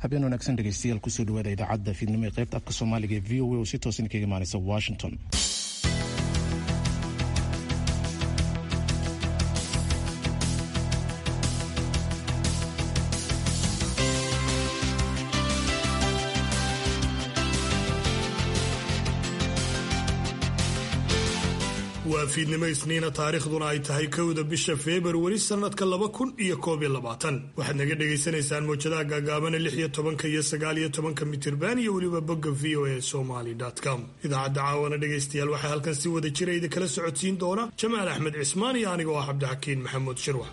habeen wanaagsan dhegeystayaal kusoo dhawaada idaacadda fiidnimo ee qaybta afka soomaaliga ee v o a oo si toosan kaga imaaneysa washington waa fiidnimo isniina taariikhduna ay tahay kowda bisha februari sannadka laba kun iyo koob iyo labaatan waxaad naga dhagaysanaysaan mawjadaha gaagaabana lix iyo tobanka iyo sagaal iyo tobanka mitirban iyo weliba bogga v o a somaly com idaacadda caawana dhegaystayaal waxaa halkan si wada jira idinkala socodsiin doona jamaal axmed cismaan iyo anigoo ah cabdixakiin maxamuud shirwax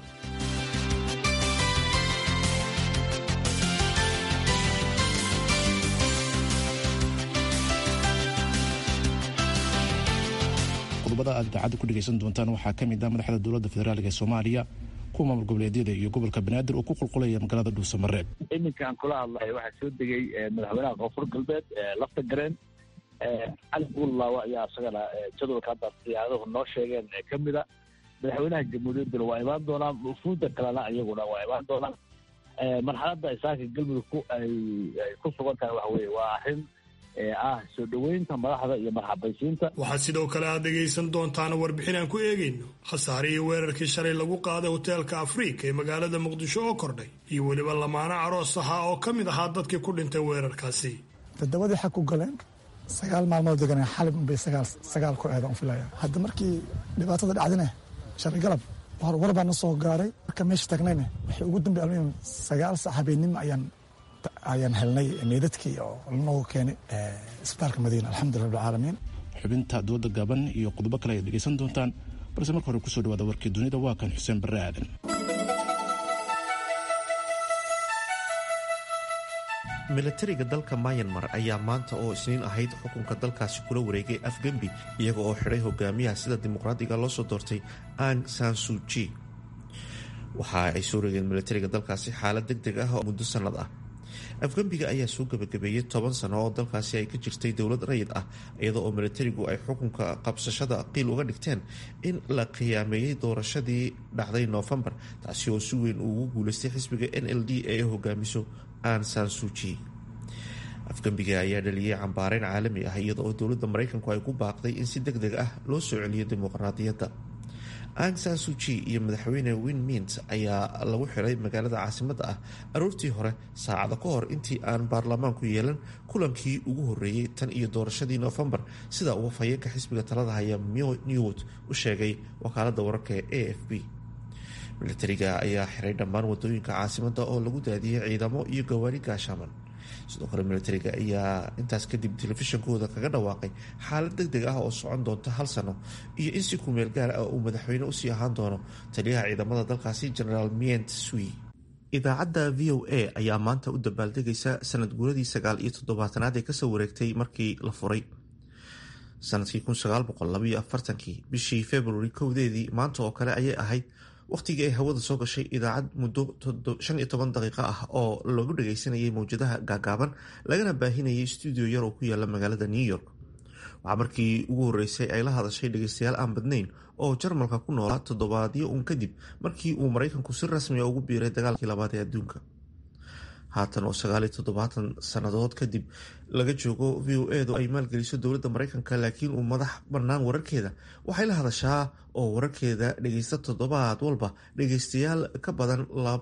qodobada aad idaacadda ku dhegaysan doontaan waxaa ka mid ah madaxda dowladda federaalk ee soomaaliya kuwa maamul goboleedyada iyo gobolka banaadir oo ku qulqulaya magaalada dhuusamareeb iminkaan kula hadlayo waxaa soo degay madaxweynaha koonfur galbeed lafta gareen cali buullaawa ayaa isagana jadwalka hadda siyaadahu noo sheegeen ka mida madaxweynaha jamhuuriyadduna waa imaan doonaan ufuudda kalena iyaguna waa imaan doonaan marxaladda isaaka galmudug ay ku sugan tahay waxa weye waa arrin ah soo dhoweynta madaxda iyo marxabaysiinta waxaad sidoo kale aad dhegaysan doontaan warbixin aan ku eegayno khasaarihii weerarkii shalay lagu qaaday hoteelka afriika ee magaalada muqdisho oo kordhay iyo weliba lamaano aroos ahaa oo ka mid ahaa dadkii ku dhintay weerarkaasi todobadii xag ku galeen sagaal maalmood deganeen xalib unbay sagaal ku eeda un filaya hadda markii dhibaatada dhacdine shalay galab war baa na soo gaaray marka meesha tagnayne waxay ugu dambe almuhim sagaal sac habeenimo ayaan ayaan helnay meydadkii oo lanoogu keenay isbitaalka madiina alxamdulillah rabbilcaalamiin xubinta dooda gaaban iyo qodobo kale ayaad dhegaysan doontaan balse marka hore kusoo dhawaada warkii dunida waa kan xuseen barre aadan milatariga dalka mayanmar ayaa maanta oo isniin ahayd xukunka dalkaasi kula wareegay afgembi iyaga oo xidhay hogaamiyaha sida dimuqraadiga loo soo doortay ang sansuji waxa ay soo reegeen milatariga dalkaasi xaalad deg deg ah oo muddo sannad ah afgembiga ayaa soo gebagabeeyey toban sano oo dalkaasi ay ka jirtay dowlad rayid ah iyada oo milatarigu ay xukunka qabsashada qiil uga dhigteen in la khiyaameeyey doorashadii dhacday noofembar taasi oo si weyn ugu guuleystay xisbiga n l d ee hogaamiso an sansuji afgembiga ayaa dhaliyey cambaareyn caalami ah iyada oo dowladda maraykanku ay ku baaqday in si deg deg ah loo soo celiyo dimuqraadiyadda ang sansuji iyo madaxweyne win mint ayaa lagu xiray magaalada caasimadda ah aroortii hore saacada ka hor intii aan baarlamaanku yeelan kulankii ugu horeeyey tan iyo doorashadii noofembar sida uu fayeenka xisbiga talada haya myo newt u sheegay wakaalada wararka ee a f b milatariga ayaa xiray dhammaan wadooyinka caasimadda oo lagu daadiyey ciidamo iyo gawaari gaashaaman sidoo kale milatariga ayaa intaas kadib telefishinkooda kaga dhawaaqay xaalad deg deg ah oo socon doonta hal sano iyo in si kumeel gaar ah uu madaxweyne usii ahaan doono taliyaha ciidamada dalkaasi generaal mient sui idaacadda v o a ayaa maanta u dabaaldegaysa sanad guuradii sagaal iyo toddobaatanaad ee kasoo wareegtay markii la furay sanadkii kii bishii februari kowdeedii maanta oo kale ayay ahayd wakhtigii ay hawada soo gashay idaacad muddo shan iyo toban daqiiqo ah oo lagu dhagaysanayay mawjadaha gaagaaban lagana baahinayay stuudio yar oo ku yaala magaalada new york waxaa markii ugu horreysay ay la hadashay dhagaystayaal aan badnayn oo jarmalka ku noolaa toddobaadyo uun kadib markii uu maraykanku si rasmiga ugu biiray dagaalkii labaad ee adduunka haatan oo sagaaliyo toddobaatan sannadood kadib laga joogo v o edu ay maalgeliso dowladda maraykanka laakiin uu madax bannaan wararkeeda waxay la hadashaa oo wararkeeda dhagaysta toddobaad walba dhagaystayaal ka badan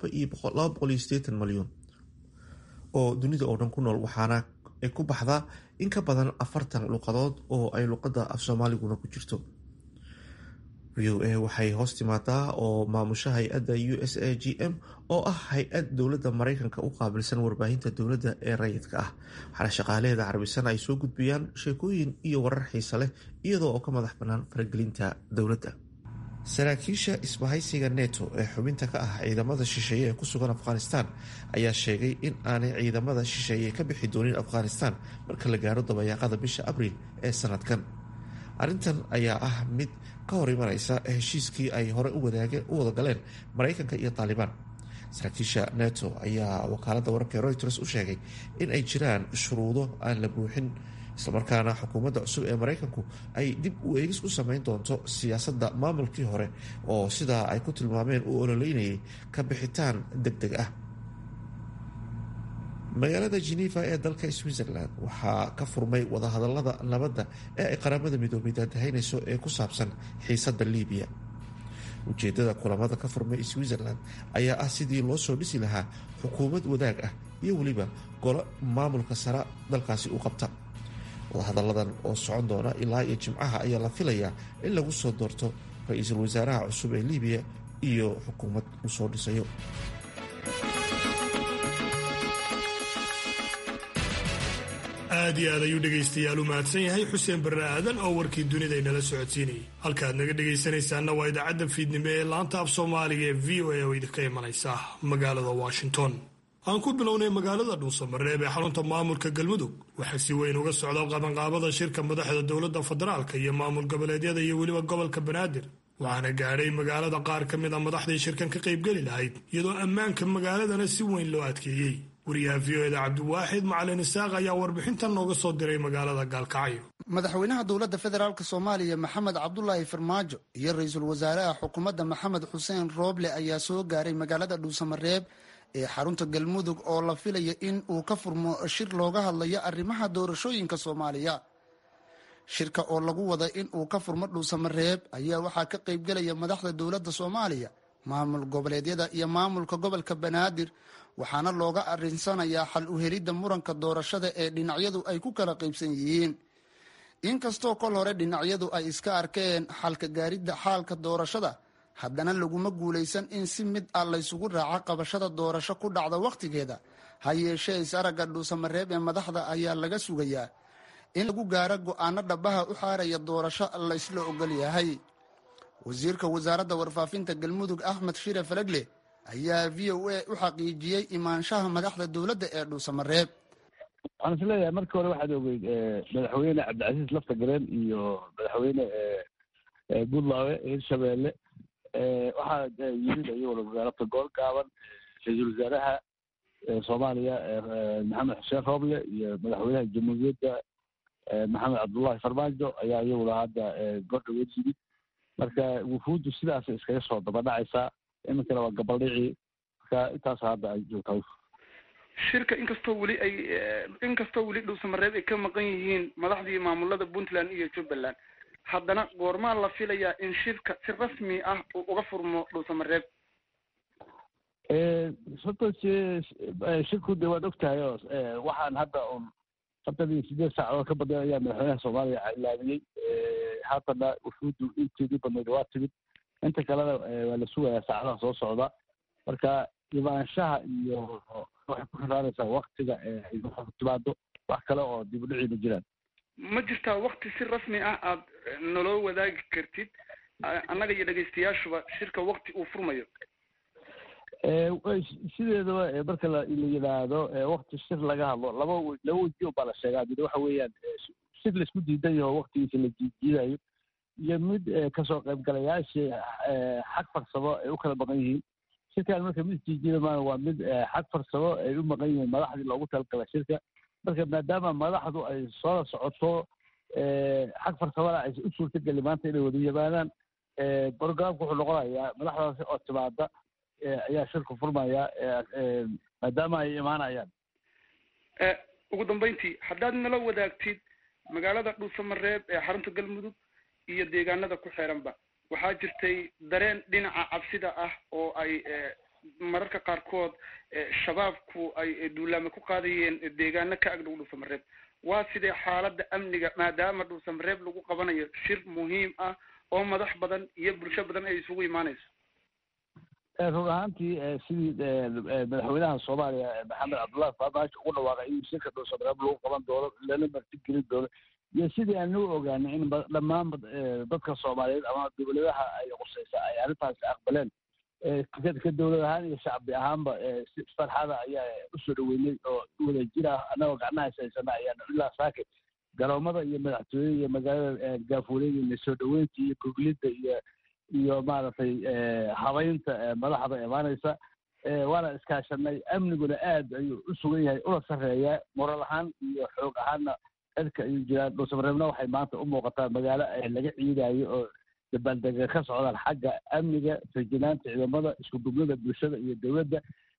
malyan oo dunida oo dhan ku nool waxaana ay ku baxdaa in ka badan afartan luqadood oo ay luqadda af soomaaliguna ku jirto v o a waxay hoos timaadaa oo maamusha hay-adda u s a g m oo ah hay-ad dowladda maraykanka u qaabilsan warbaahinta dowladda ee rayidka ah waxaana shaqaalaheeda carbisan ay soo gudbiyaan sheekooyin iyo warar xiisa leh iyadoo oo ka madax bannaan faragelinta dowladda saraakiisha isbahaysiga neto ee xubinta ka ah ciidamada shisheeye ee ku sugan afghanistan ayaa sheegay in aanay ciidamada shisheeye ka bixi doonin afghanistan marka la gaaro dabayaaqada bisha abriil ee sanadkan arrintan ayaa ah mid ka hor imanaysa heshiiskii ay hore u wada galeen maraykanka iyo taalibaan saraakiisha neto ayaa wakaaladda wararka reuters u sheegay in ay jiraan shuruudo aan la buuxin islamarkaana xukuumadda cusub ee maraykanku ay dib u eegis ku sameyn doonto siyaasadda maamulkii hore oo sidaa ay ku tilmaameen uu ololeynayay ka bixitaan deg deg ah magaalada geneva ee dalka switzerland waxaa ka furmay wadahadalada nabadda ee ay qaramada midoobay daadahaynayso ee ku saabsan xiisadda libiya ujeedada kulamada ka furmay switzerland ayaa ah sidii loo soo dhisi lahaa xukuumad wadaag ah iyo weliba golo maamulka sare dalkaasi u qabta wadahadalladan oo socon doona ilaa iyo jimcaha ayaa la filayaa in lagu soo doorto ra-iisul wasaaraha cusub ee libiya iyo xukuumad uu soo dhisayo aad iyo aad ayuu dhegaystayaal u mahadsan yahay xuseen barre aadan oo warkii dunida inala socodsiinayay halkaad naga dhegaysanaysaanna waa idaacadda fiidnimo ee laanta af soomaaliga ee v o a oo idinka imanaysa magaalada washington aan ku bilownay magaalada dhuusamareeb ee xarunta maamulka galmudug waxaa si weyn uga socda qabanqaabada shirka madaxda dowladda federaalka iyo maamul goboleedyada iyo weliba gobolka banaadir waxaana gaadhay magaalada qaar ka mid a madaxdii shirkan ka qaybgeli lahayd iyadoo ammaanka magaaladana si weyn loo adkeeyey wariyaha v o eda cabdiwaaxid macalin isaaq ayaa warbixintan nooga soo diray magaalada gaalkacyo madaxweynaha dowladda federaalk soomaaliya maxamed cabdulaahi farmaajo iyo ra-iisul wasaaraha xukuumadda maxamed xuseen rooble ayaa soo gaaray magaalada dhuusamareeb ee xarunta galmudug oo la filaya in uu ka furmo shir looga hadlayo arrimaha doorashooyinka soomaaliya shirka oo lagu wada in uu ka furmo dhuusamareeb ayaa waxaa ka qaybgelaya madaxda dowladda soomaaliya maamul goboleedyada iyo maamulka gobolka banaadir waxaana looga arinsanayaa xal u helidda muranka doorashada ee dhinacyadu ay ku kala qaybsan yihiin inkastoo kol hore dhinacyadu ay iska arkeen xalka gaaridda xaalka doorashada haddana laguma guulaysan in si mid ah laysugu raaco qabashada doorasho ku dhacda wakhtigeeda ha yeeshee is-aragga dhuusamareeb ee madaxda ayaa laga sugayaa in lagu gaaro go-aano dhabaha u xaaraya doorasho laysla ogol yahay wasiirka wasaaradda warfaafinta galmudug axmed shire falegle ayaa v o a u xaqiijiyey imaanshaha madaxda dowladda ee dhuusamareeb waxaan is leeyahay markii hore waxaad ogeyd madaxweyne cabdicasiis lafta gareen iyo madaxweyne buntlawe hirshabeelle waxaa yimid ayagoo magaalabta gool gaaban ra-iisul wasaaraha soomaaliya maxamed xuseen rooble iyo madaxweynaha jamhuuriyadda maxamed cabdullahi farmaajo ayaa iyaguna hadda gordhaweed yimid marka wufuuddu sidaas iskaga soo dabadhacaysaa iminkana waa gabaldhicii marka intaas hadda ay joogtaa shirka inkastoo weli ay inkastoo weli dhuusamareeb ay ka maqan yihiin madaxdii maamulada puntland iyo jubbaland haddana goormaa la filayaa in shirka si rasmi ah uu uga furmo dhuusamareeb horta shirku de waad ogtahay oo waxaan hadda un afartan iyo sideed saacadood ka badan ayaa madaxweynaha soomaaliya ilaamiyey haatana wufuuddu inteedii badnayd waa timid inta kalena waa la sugayaa saacadaha soo socda marka imaanshaha iyo waxay ku xiraanaysaa waktiga ay timaado wax kale oo dib u dhici ma jiraan ma jirtaa wakti si rasmi ah aad naloo wadaagi kartid annaga iyo dhegaystayaashuba shirka wakti uu furmayo sideedaba marka la yidhaahdo wakti shir laga hadlo laba laba weji baa la sheegaa mid waxa weeyaan shir laisku diidan yaho waktigiisa la jiijiidayo iyo mid kasoo qaybgalayaashii xag farsamo ay u kala maqan yihiin shirkan marka mid jiijiida maan waa mid xag farsamo ay u maqan yihiin madaxdii loogu talagala shirka marka maadaama madaxdu ay soo socoto xag farsamada ay u suurtageli maanta inay wada yimaadaan programka wuxuu noqonayaa madaxdaasi oo timaada ayaa shirku furmaya maadaama ay imaanayaan ugu dambeyntii haddaad nala wadaagtid magaalada dhuusamareeb ee xarunta galmudug iyo deegaanada ku xeeranba waxaa jirtay dareen dhinaca cabsida ah oo ay mararka qaarkood shabaabku ay duulaame ku qaadayeen deegaano ka agdhow dhuusamareeb waa sidee xaaladda amniga maadaama dhuusamareeb lagu qabanayo shir muhiim ah oo madax badan iyo bulsho badan ay isugu imaanayso run ahaantii sidii madaxweynaha soomaaliya maxamed cabdullahi farmaajo ugu dhawaaqay in shirka dhuusamareeb lagu qaban doono lana martigelin doono iyo sidii aan u ogaanay in dhammaan dadka soomaaliyeed ama dowladaha ay qusaysa ay arrintaasi aqbaleen ka dowlad ahaan iyo shacbi ahaanba si farxada ayaa usoo dhaweynay oo wada jira annagoo gacnaha haysana ayaana ilaa saake garoomada iyo madaxtooyada iyo magaalada gaafuureeda soo dhaweynta iyo goglidda iyo iyo maaragtay habaynta madaxda imaanaysa waana iskaashanay amniguna aad ayuu u sugan yahay una sarreeyaa moral ahaan iyo xoog ahaanna cirka ayuu jiraan dhuusamareebna waxay maanta u muuqataa magaalo laga ciidayo oo dabaaldega ka socdaan xagga amniga fajinaanta ciidamada isku dublada bulshada iyo dowladda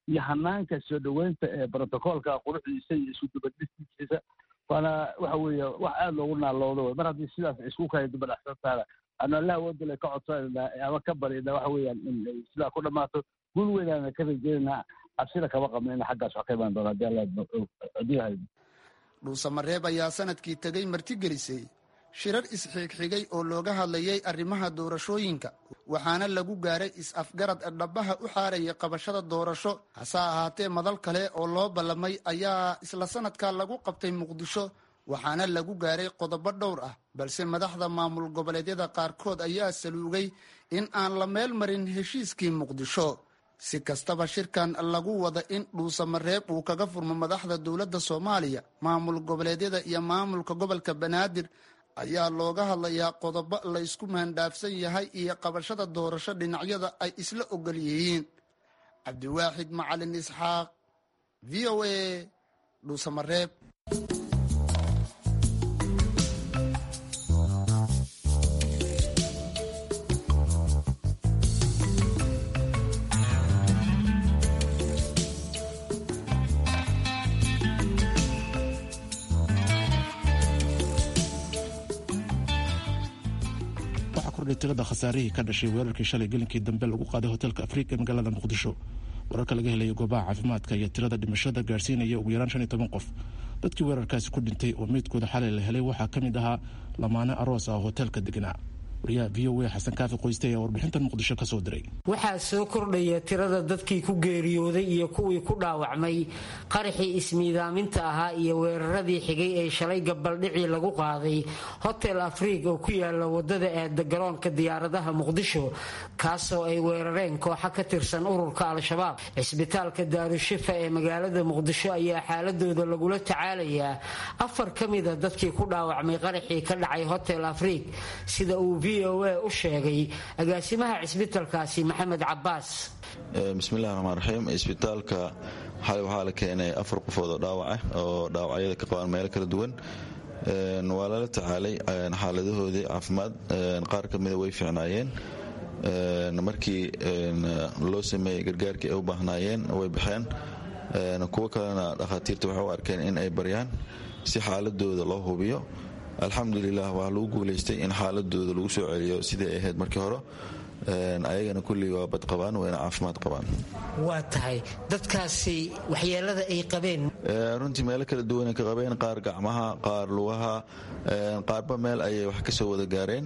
iyo hanaanka soo dhoweynta ee brotocoolka quruxdiisa iyo isu dubadhistiisa waana waxa weeye wax aada loogu naaloodo wey mar haddii sidaas isku kaya dubadhaxsantaana anu allaha wadale ka codsanayna ama ka baryana waxa weeyaan in sidaa ku dhammaato guul weynaana ka rajeynayna cabsida kama qabno in xaggaas wax ka imaan doona hadii alla adduuyahay dhuusamareeb ayaa sanadkii tegey martigelisay shirar isxigxigay oo looga hadlayay arrimaha doorashooyinka waxaana lagu gaaray is-afgarad dhabaha u xaaraya qabashada doorasho hase ahaatee madal kale oo loo ballamay ayaa isla sanadka lagu qabtay muqdisho waxaana lagu gaaray qodobo dhowr ah balse madaxda maamul goboleedyada qaarkood ayaa saluugay in aan la meel marin heshiiskii muqdisho si kastaba shirkan lagu wada in dhuusamareeb uu kaga furmo madaxda dowladda soomaaliya maamul goboleedyada iyo maamulka gobolka banaadir ayaa looga hadlayaa qodobo la ysku mahandhaafsan yahay iyo qabashada doorasho dhinacyada ay isla ogol yihiin cabdiwaaxid macalin isxaaq v o a dhuusamareeb tirada khasaarihii ka dhashay weerarkii shalay gelinkii dambe lagu qaaday hotelka afrika ee magaalada muqdisho wararka laga helaya goobaha caafimaadka iyo tirada dhimashada gaarsiinaya ugu yaraan shan iyo toban qof dadkii weerarkaasi ku dhintay oo meydkooda xalay la helay waxaa ka mid ahaa lamaane aroos ah oo hotelka deganaa wariyaha v o a xasan kaafi qoyste ayaa warbixintan muqdisho ka soo diray waxaa soo kordhaya tirada dadkii ku geeriyooday iyo kuwii ku dhaawacmay qaraxii ismiidaaminta ahaa iyo weeraradii xigay ee shalay gabaldhicii lagu qaaday hotel afriig oo ku yaala wadada aada garoonka diyaaradaha muqdisho kaasoo ay weerareen kooxa ka tirsan ururka al-shabaab cisbitaalka daarushifa ee magaalada muqdisho ayaa xaaladooda lagula tacaalayaa afar ka mida dadkii ku dhaawacmay qaraxii ka dhacay hotel afriig sida uu v o a u sheegay agaasimaha cisbitaalkaasi maxamed cabaas bismillahi raxmaan raxiim isbitaalka xalay waxaa la keenay afar qofood oo dhaawac ah oo dhaawacyada ka qabaan meelo kala duwan waa lala tacaalay xaaladahoodii caafimaad qaar ka mida way fiicnaayeen markii loo sameeyey gargaarkii ay u baahnaayeen way baxeen kuwo kalena dhakhaatiirta waxay u arkeen in ay baryaan si xaaladooda loo hubiyo alxamdulilah waa lagu guulaystay in xaaladooda lagu soo celiyo sidai ay ahayd markii hore ayagana kullii waa bad qabaan wayna caafimaad qabaan waa tahay dadkaasi waxyeelada ay qabeen runtii meelo kala duwanay ka qabeen qaar gacmaha qaar lugaha qaarba meel ayay wax kasoo wada gaareen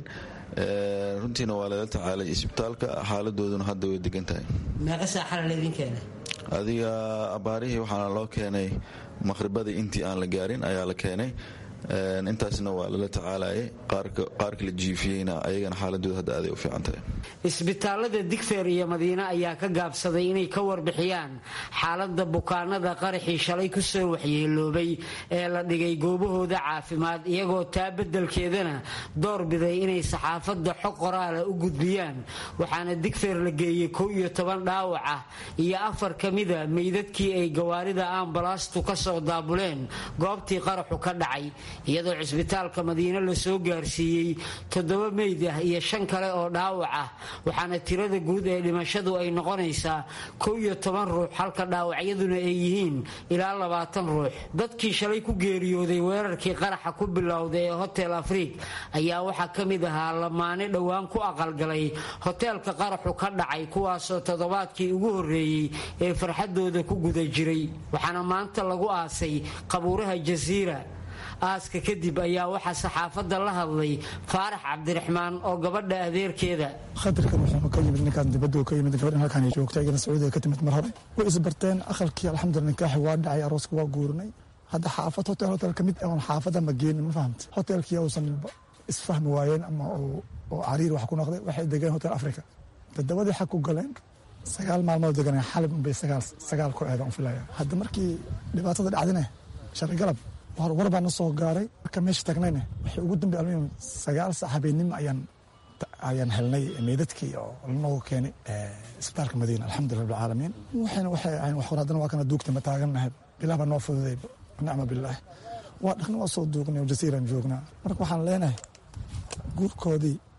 runtiina waa lala tacaalay isbitaalka xaaladooduna hadda way degan tahay meeqa saaxala laydin keenay adiga abaarihii waxaana loo keenay maqhribadii intii aan la gaarin ayaa la keenay intaasna waa lala tacaalayay qaarka la jiifiyeyna ayagana xaaladooda hadda aaday u fiican tahay isbitaalada digfeer iyo madiine ayaa ka gaabsaday inay ka warbixiyaan xaalada bukaanada qaraxii shalay kusoo waxyeeloobay ee la dhigay goobahooda caafimaad iyagoo taa bedelkeedana doorbiday inay saxaafadda xog qoraala u gudbiyaan waxaana digfeer la geeyey kow iyo toban dhaawac ah iyo afar ka mida meydadkii ay gawaarida ambalastu kasoo daabuleen goobtii qaraxu ka dhacay iyadoo cisbitaalka madiine lasoo gaarsiiyey toddoba meyd ah iyo shan kale oo dhaawac ah waxaana tirada guud ee dhimashadu ay noqonaysaa kow iyo toban ruux halka dhaawacyaduna ay yihiin ilaa labaatan ruux dadkii shalay ku geeriyooday weerarkii qaraxa ku bilowday ee hotel afriig ayaa waxaa ka mid ahaa lamaane dhowaan ku aqalgalay hoteelka qaraxu ka dhacay kuwaasoo toddobaadkii ugu horreeyey ee farxadooda ku guda jiray waxaana maanta lagu aasay qabuuraha jasiira aaska kadib ayaa waxaa saxaafadda la hadlay faarax cabdiraxmaan oo gabadha adeerkeeda khatarkan wuxuu ka yimid ninkaan dibadda ka yimid gabadhan halkaan joogta iyagana sacuudiga ka timid mar hore way isbarteen aqalkii alxamdulillah nikaaxi waa dhacay arooska waa guurnay hadda xaafad hotel hotel ka mid oon xaafada ma geenin ma fahamta hotelkii uusan isfahmi waayeen ama oo cariir wax ku noqday waxay degeen hotel africa todobadii xag ku galeen sagaal maalmood deganeen xalib unbay sagaal ku eedan filaya hadda markii dhibaatada dhacdine shalay galab war baa na soo gaaray marka meesha tagnayna waxay ugu dambe almuhim sagaal sac habeenimo ayaan ayaan helnay meydadkii oo lanoogu keenay isbitaalka madiina alxamdulillah rabbilcaalamiin waxayna waxay ahayn wax hor haddana waa kana duugta ma taagannahay bilah baa noo fududay nicma bilaahi waa dhaqna waa soo duugnay oo jasiiraan joognaa marka waxaan leenahay guurkoodii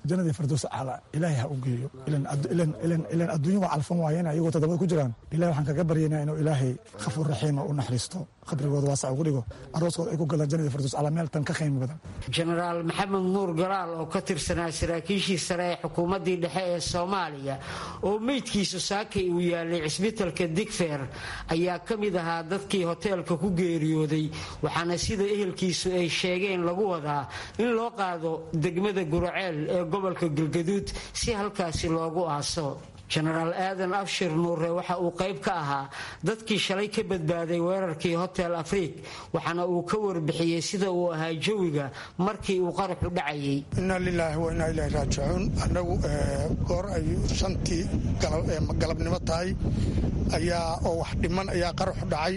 jannadii fardows acla ilaahay ha u geeyo ilan adduunya waa calfan waayeen ayagoo toddobada ku jiraan ilahay waxaan kaga baryaynaa inuu ilaahay khafuur raxiima u naxariisto qabrigooda waasac ugu dhigo arooskooda ay ku galaan jannadii fardows acla meel tan ka qiimo badan jenaraal maxamed nuur galaal oo ka tirsanaa saraakiishii sare ee xukuumaddii dhexe ee soomaaliya oo meydkiisu saakay uu yaalay cisbitalka digfeer ayaa ka mid ahaa dadkii hoteelka ku geeriyooday waxaana sida ehelkiisu ay sheegeen lagu wadaa in loo qaado degmada guraceel ee gobolka galgaduud si halkaasi loogu aaso jenaraal aadan abshir nuure waxa uu qayb ka ahaa dadkii shalay ka badbaaday weerarkii hotel afriik waxaana uu ka warbixiyey sida uu ahaa jawiga markii uu qaraxu dhacayay inna lilaahi wa innaa ilaahi raajicuun annagu goor ay shantii galabnimo tahay ayaa oo wax dhiman ayaa qaraxu dhacay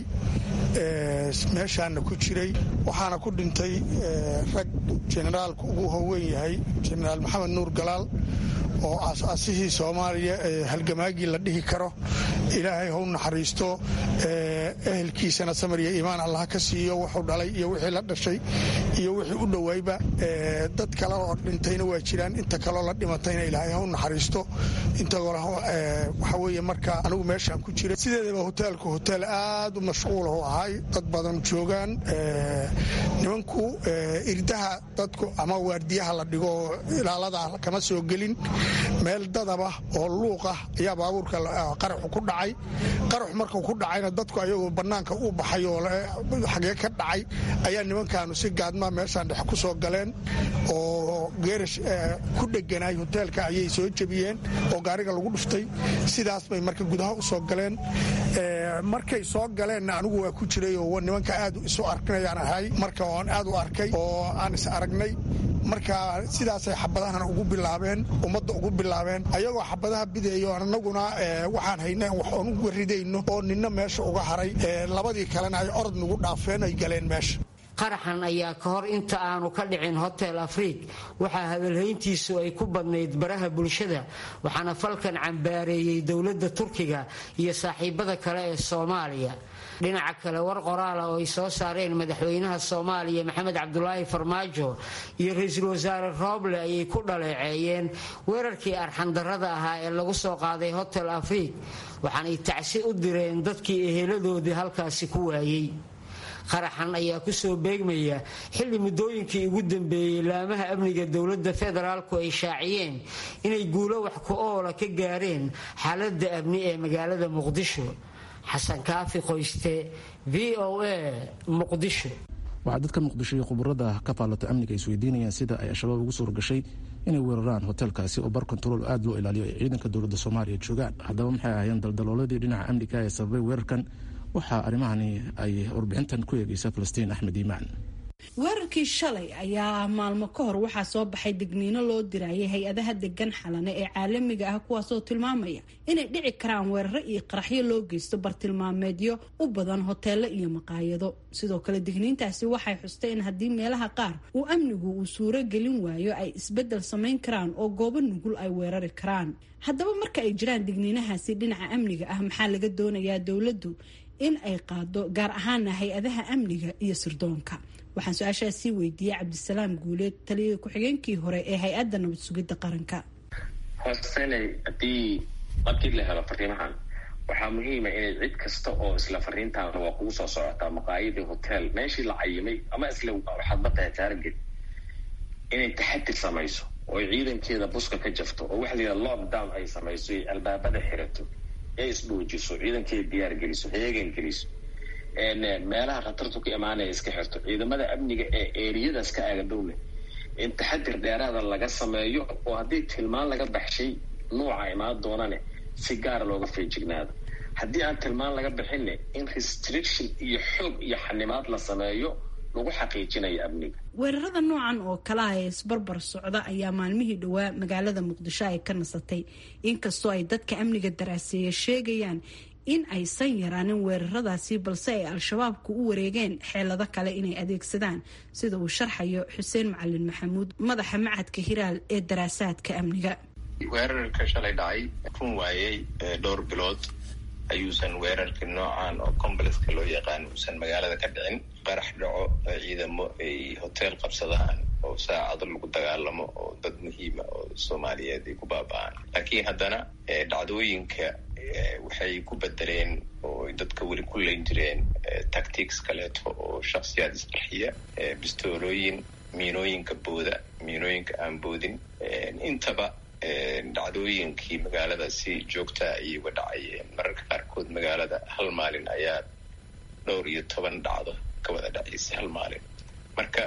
meeshaana ku jiray waxaana ku dhintay rag jenaraalku ugu howeyn yahay jenaraal maxamed nuur galaal oo asaasihii soomaaliya ee halgamaagii la dhihi karo ilaahay hau naxariisto ehelkiisana samar iyo iimaan allah ka siiyo wuxuu dhalay iyo wixii la dhashay iyo wixii u dhowayba dad kale oo dhintayna waa jiraan inta kaloo la dhimatayna ilaahay hau naxariisto inta waxa weeye marka anigu meeshaan ku jiray sideedaba hoteelku hoteel aad u mashquul u ahay dad badan joogaan nimanku irdaha dadku ama waardiyaha la dhigo oo ilaalada kama soo gelin meel dadaba oo luuqah ayaa baabuurka qaraxu ku dhacay qaraxu markuu ku dhacayna dadku ayagoo bannaanka u baxay oo xagee ka dhacay ayaa nimankaanu si gaadmaa meeshaan dhex ku soo galeen oo geerash ku dheganaay hoteelka ayay soo jebiyeen oo gaariga lagu dhuftay sidaas bay marka gudaha u soo galeen markay soo galeenna anigu waa ku jiray oo nimanka aad isu arkinayaan ahay marka oan aad u arkay oo aan is aragnay marka sidaasay xabadahan ugu bilaabeen ummadda ugu bilaabeen ayagoo xabadaha bidaeyo annaguna waxaan hayna wax oon uga ridayno oo ninna meesha uga haray labadii kalena ay orod nagu dhaafeen ay galeen meesha qaraxan ayaa ka hor inta aanu ka dhicin hotel afriik waxaa hadalhayntiisu ay ku badnayd baraha bulshada waxaana falkan cambaareeyey dowladda turkiga iyo saaxiibada kale ee soomaaliya dhinaca kale war qoraala oo ay soo saareen madaxweynaha soomaaliya maxamed cabdulaahi farmaajo iyo ra-iisul wasaare rooble ayay ku dhaleeceeyeen weerarkii arxandarrada ahaa ee lagu soo qaaday hotel afriik waxaanay tacsi u direen dadkii eheladoodii halkaasi ku waayey qaraxan ayaa kusoo beegmaya xilli muddooyinkii ugu dambeeyey laamaha amniga dowladda federaalku ay shaaciyeen inay guulo wax ku oola ka gaareen xaaladda amni ee magaalada muqdisho xasan kaafi qoyste v o a muqdisho waxaa dadka muqdisho iyo khubarada ka faallata amniga ay isweydiinayaan sida ay al-shabaab ugu suura gashay inay weeraraan hoteelkaasi oo bar kontarool aad loo ilaaliyo ay ciidanka dowladda soomaaliya joogaan haddaba maxay ahaayeen daldalooladii dhinaca amniga ee sababay weerarkan waxaa arrimahani ay warbixintan ku eegaysa falastiin axmed iimaan weerarkii shalay ayaa maalmo ka hor waxaa soo baxay digniino loo dirayay hay-adaha degan xalane ee caalamiga ah kuwaasoo tilmaamaya inay dhici karaan weeraro iyo qaraxyo loo geysto bartilmaameedyo u badan hoteelo iyo maqaayado sidoo kale digniintaasi waxay xustay in haddii meelaha qaar uu amnigu uu suuro gelin waayo ay isbedel samayn karaan oo goobo nugul ay weerari karaan haddaba marka ay jiraan digniinahaasi dhinaca amniga ah maxaa laga doonayaa dowladdu in ay qaado gaar ahaana hay-adaha amniga iyo sirdoonka waxaan su-aashaas sii weydiiyey cabdisalaam guuleed taliyada ku-xigeenkii hore ee hay-adda nabad sugidda qaranka hoostenay haddii markii la helo fariimahan waxaa muhiima inay cid kasta oo isla fariintaana waa kugu soo socotaa maqaayadii hotel meeshii la cayimay ama isla waxaad batahay taarget inay taxadir samayso oo ay ciidankeeda buska ka jafto oo waxa la yidhaha lockdown ay samayso ay albaabada xirato ee isdhuujiso ciidankeeda diyaar geliso heegan geliso meelaha khatartu ka imaanaya iska xirto ciidamada amniga ee eeriyadaas ka aagadowle in taxadir dheeraada laga sameeyo oo haddii tilmaan laga baxshay nuuca imaan doonane si gaara looga feejignaado haddii aan tilmaan laga bixinne in restriction iyo xoog iyo xanimaad la sameeyo lagu xaqiijinayo amniga weerarada noocan oo kalaha ee isbarbar socda ayaa maalmihii dhowaa magaalada muqdisho ay ka nasatay inkastoo ay dadka amniga daraaseeya sheegayaan in aysan yaraanin weeraradaasi balse ay al-shabaabku u wareegeen xeelado kale inay adeegsadaan sida uu sharxayo xuseen macalin maxamuud madaxa macadka hiraal ee daraasaadka amniga weerarka shalay dhacay run waayey dhowr bilood ayuusan weerarka noocan oo complexka loo yaqaan uusan magaalada ka dhicin qarax dhaco ciidamo ay hotel qabsadaan oo saacado lagu dagaalamo oo dad muhiima oo soomaaliyeed ay ku baaba-aan laakiin haddana dhacdooyinka waxay ku bedeleen oo dadka weli ku leyn jireen tactics kaleeto oo shaksiyaad isqarxiya bistoolooyin miinooyinka booda miinooyinka aan boodin intaba dhacdooyinkii magaalada si joogtaa ayay uga dhacayeen mararka qaarkood magaalada hal maalin ayaa dhowr iyo toban dhacdo ka wada dhacaysay hal maalin marka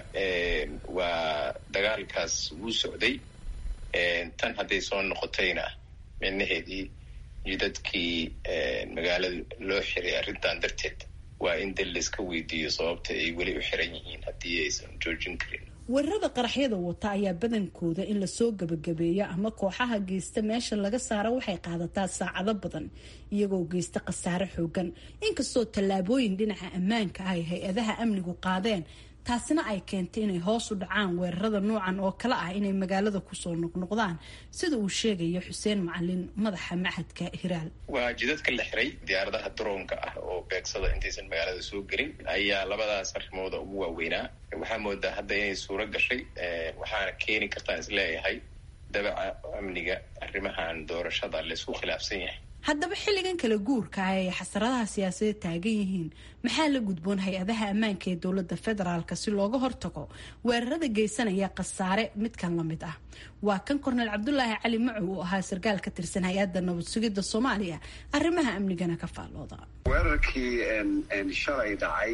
waa dagaalkaas wuu socday tan hadday soo noqotayna micnaheedii iyo dadkii magaalada loo xiray arrintan darteed waa in dal layska weydiiyo sababta ay weli u xiran yihiin haddii aysan joojin karin weerarada qaraxyada wata ayaa badankooda in lasoo gabagabeeyo ama kooxaha geysta meesha laga saaro waxay qaadataa saacado badan iyagoo geysta khasaare xoogan inkastoo tallaabooyin dhinaca ammaanka ay hay-adaha amnigu qaadeen taasina ay keentay inay hoos u dhacaan weerarada noocan oo kale ah inay magaalada kusoo noqnoqdaan sida uu sheegayo xuseen macalin madaxa maxadka hiraal waa jidadka la xiray diyaaradaha daroonka ah oo beegsada intaysan magaalada soo gelin ayaa labadaas arrimooda ugu waaweynaa waxaa moodaa hadda inay suuro gashay waxaana keeni kartaan isleeyahay dabaca amniga arrimahan doorashada laysku khilaafsan yahay haddaba xilligan kala guurka ah ay xasaradaha siyaasadeed taagan yihiin maxaa la gudboon hay-adaha ammaanka ee dowladda federaalk si looga hortago weerarada geysanaya khasaare midkan la mid ah waa kan korneel cabdulaahi cali macow oo ahaa sarkaal ka tirsan hay-adda nabad sugidda soomaaliya arrimaha amnigana ka faallooda weerarkii shalay dhacay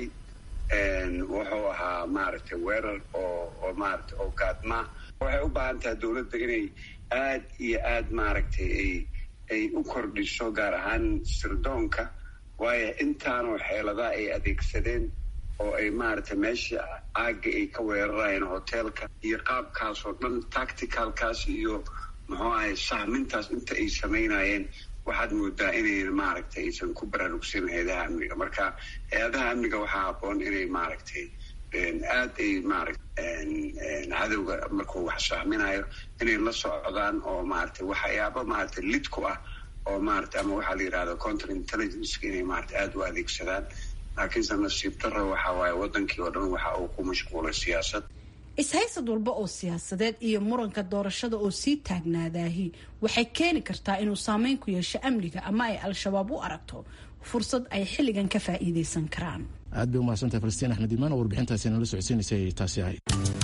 wuxuu ahaa maaragtay weerar oo oo maaragtay oo gaadma waxay u baahan tahay dowladda inay aad iyo aad maaragtay ay ay u kordhiso gaar ahaan sirdoonka waayo intaanoo xeeladaha ay adeegsadeen oo ay maaragtay meesha caagga ay ka weerarayeen hoteelka iyo qaabkaas oo dhan tacticalkaas iyo muxuu ahay sahmintaas inta ay samaynayeen waxaad moodaa inayn maaragtay aysan ku baraarugsan hay-adaha amniga marka hay-adaha amniga waxaa haboon inay maaragtay aad ay maaragta cadowga markuu wax sahminayo inay la socdaan oo maaragtay waxyaaba maaragtay lid ku ah oo maaragtay ama waxaa la yidhahda counter intelligenceka inay maaragtay aada u adeegsadaan laakiinse nasiib daro waxa waaye wadankii oo dhan waxa uu ku mashquulay siyaasad is-haysad walba oo siyaasadeed iyo muranka doorashada oo sii taagnaadaahi waxay keeni kartaa inuu saameyn ku yeesho amniga ama ay al-shabaab u aragto fursad ay xilligan ka faa'iidaysan karaan aad bay umahadsantahay falastiin axmed imaan oo warbixintaasi nala socodsiinaysay taasi ahayd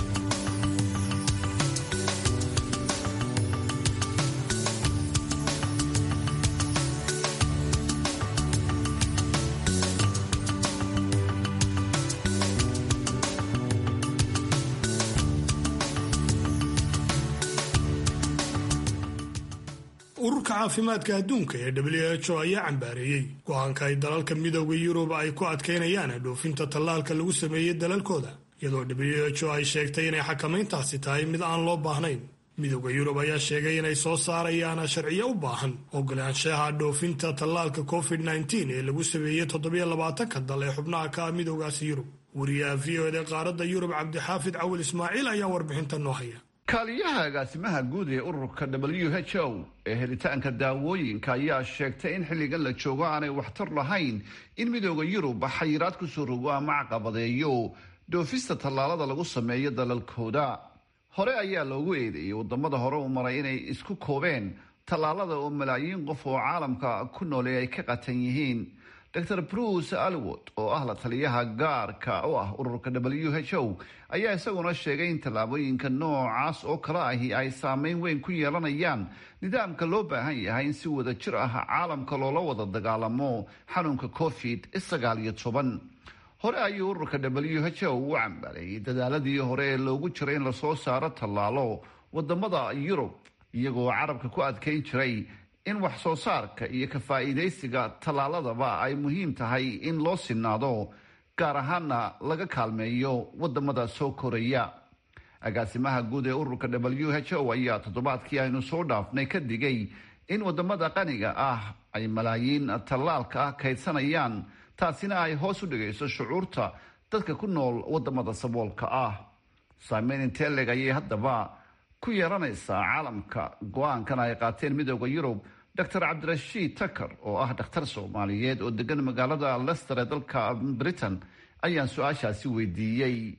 ururka caafimaadka adduunka ee w h o ayaa cambaareeyey go-aanka ay dalalka midooda yurub ay ku adkaynayaan dhoofinta tallaalka lagu sameeyey dalalkooda iyadoo w h o ay sheegtay inay xakamayntaasi tahay mid aan loo baahnayn midooda yurub ayaa sheegay inay soo saarayaan sharciyo u baahan ogolaanshaha dhoofinta tallaalka covid nteen ee lagu sameeyey toddobiyo labaatanka dal ee xubnaha ka ah midoogaasi yurub wariyaha v o ed qaaradda yurub cabdixaafid cawil ismaaciil ayaa warbixinta noo haya kaaliyaha agaasimaha guud ee ururka w h o ee helitaanka daawooyinka ayaa sheegtay in xilligan la joogo aanay waxtar lahayn in midooda yurub xayiraad kusoo rogo ama caqabadeeyo dhoofista tallaalada lagu sameeyo dalalkooda hore ayaa loogu eedeeyey wadamada hore u maray inay isku koobeen tallaalada oo malaayiin qof oo caalamka ku noole ay ka qatan yihiin dor bruce alwood oo ah la taliyaha gaarka u ah ururka w h o ayaa isaguna sheegay in tallaabooyinka noocaas oo kale ahi ay saameyn weyn ku yeelanayaan nidaamka loo baahan yahay in si wada jir ah caalamka loola wada dagaalamo xanuunka covid sagaal iyo toban hore ayuu ururka w h o u cambaareeyey dadaaladii hore ee loogu jiray in lasoo saaro tallaalo wadamada yurub iyagoo carabka ku adkeyn jiray in wax soo saarka iyo ka faa'iidaysiga tallaaladaba ay muhiim tahay in loo sinaado gaar ahaana laga kaalmeeyo wadamada soo koraya agaasimaha guud ee ururka w h o ayaa toddobaadkii aynu soo dhaafnay ka digay in wadamada qaniga ah ay malaayiin tallaalka ah kaydsanayaan taasina ay hoos u dhigayso shucuurta dadka ku nool wadamada saboolka ah saameyn inteleg ayay haddaba ku yeelanaysaa caalamka go-aankan ay qaateen midooda yurub dor cabdirashiid takar oo ah dhakhtar soomaaliyeed oo degan magaalada lester ee dalka britain ayaan su-aashaasi weydiiyey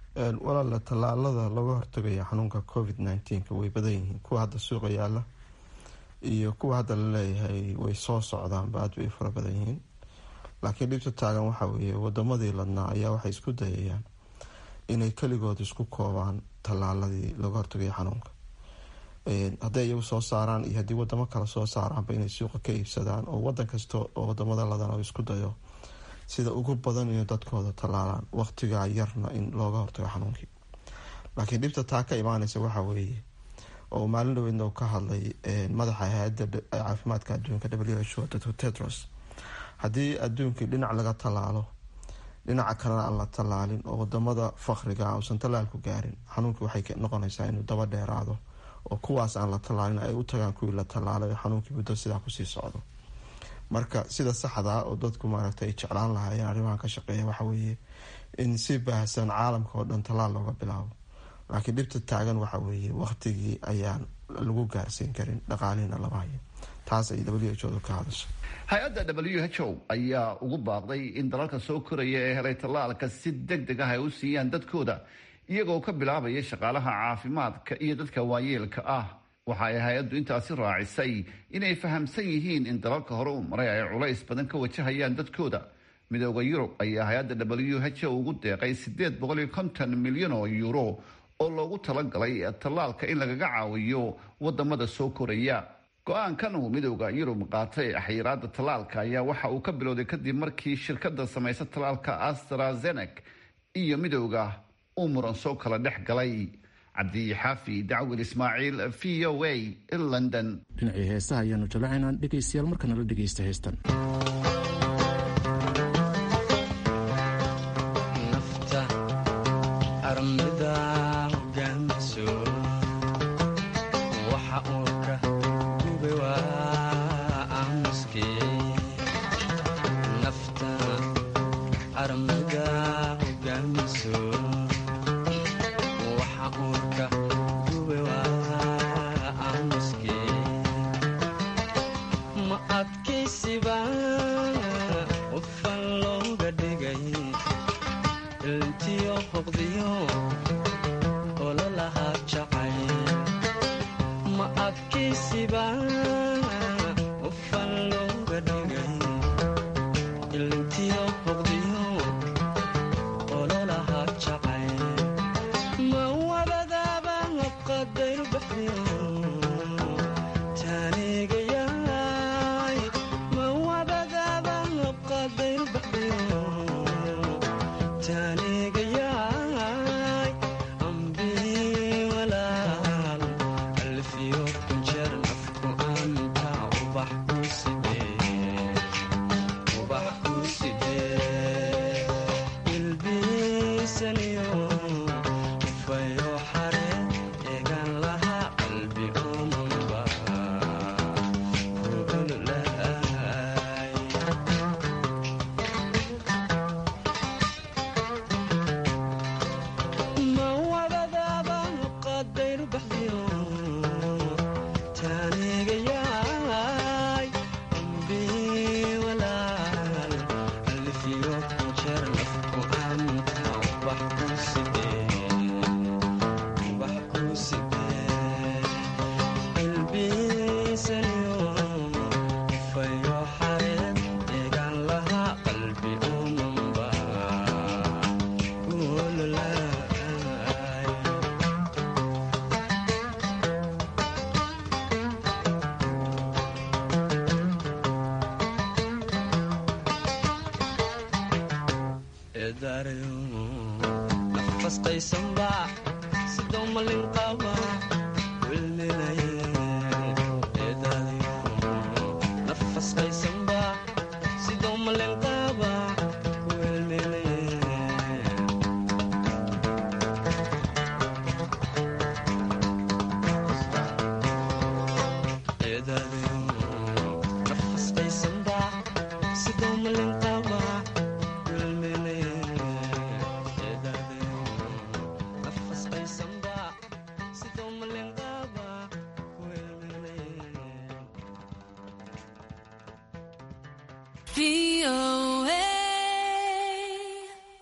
walaala tallaalada looga hortagaya xanuunka covid nneteen-ka way badan yihiin kuwa hadda suuqa yaala iyo kuwa hadda laleeyahay way soo socdaanba aad bay fara badan yihiin laakiin dhibta taagan waxa weeye wadamadii ladnaa ayaa waxay isku dayayaan inay keligood isku koobaan tallaaladii looga hortagaya xanuunka hadday iyagu soo saaraan iyo haddii wadamo kale soo saaraanba inay suuqa ka iibsadaan oo wadan kasta oo wadamada ladan isku dayo sida ugu badan inay dadkooda tallaalaan waqtigaa yarna in looga hortago xanuunkii laakiin dhibta taa ka imaaneysa waxa weeye oo maalin dhaweydna uu ka hadlay madaxa hay-adda caafimaadka adduunka w h o dr tedros haddii adduunkii dhinac laga tallaalo dhinaca kalena aan la tallaalin oo wadamada fakriga uusan tallaalku gaarin xanuunkii waxay noqonaysaa inuu daba dheeraado oo kuwaas aan la tallaalin ay u tagaan kuwii la tallaalay xanuunkii muddo sidaa kusii socdo marka sida saxdaa oo dadku maaragta ay jeclaan lahaayeen arrimahan ka shaqeeya waxa weeye in si baahsan caalamka oo dhan tallaal looga bilaabo laakiin dhibta taagan waxa weeye waqtigii ayaan lagu gaarsiin karin dhaqaalihina lama hayo taas ay w h odu ka hadasha hay-adda w h o ayaa ugu baaqday in dalalka soo koraya ee helay tallaalka si deg deg ah ay u siiyaan dadkooda iyagoo ka bilaabaya shaqaalaha caafimaadka iyo dadka waayeelka ah waxa ay hay-addu intaasi raacisay inay fahamsan yihiin in dalalka hore u maray ay culays badan ka wajahayaan dadkooda midooda yurub ayaa hay-adda w h o ugu deeqay sideed boqol iyo konton milyan oo euro oo loogu talagalay tallaalka in lagaga caawiyo wadamada soo koraya go-aankan uu midooda yurub qaatay xayiraada tallaalka ayaa waxa uu ka bilowday kadib markii shirkada samaysa tallaalka astrazenek iyo midooda uu muran soo kala dhex galay cabdixaafi dacwil ismaaciil v o a london dhinacii heesaha ayaanu jalacaynaa dhegaystayaal markana la dhegaysta heestan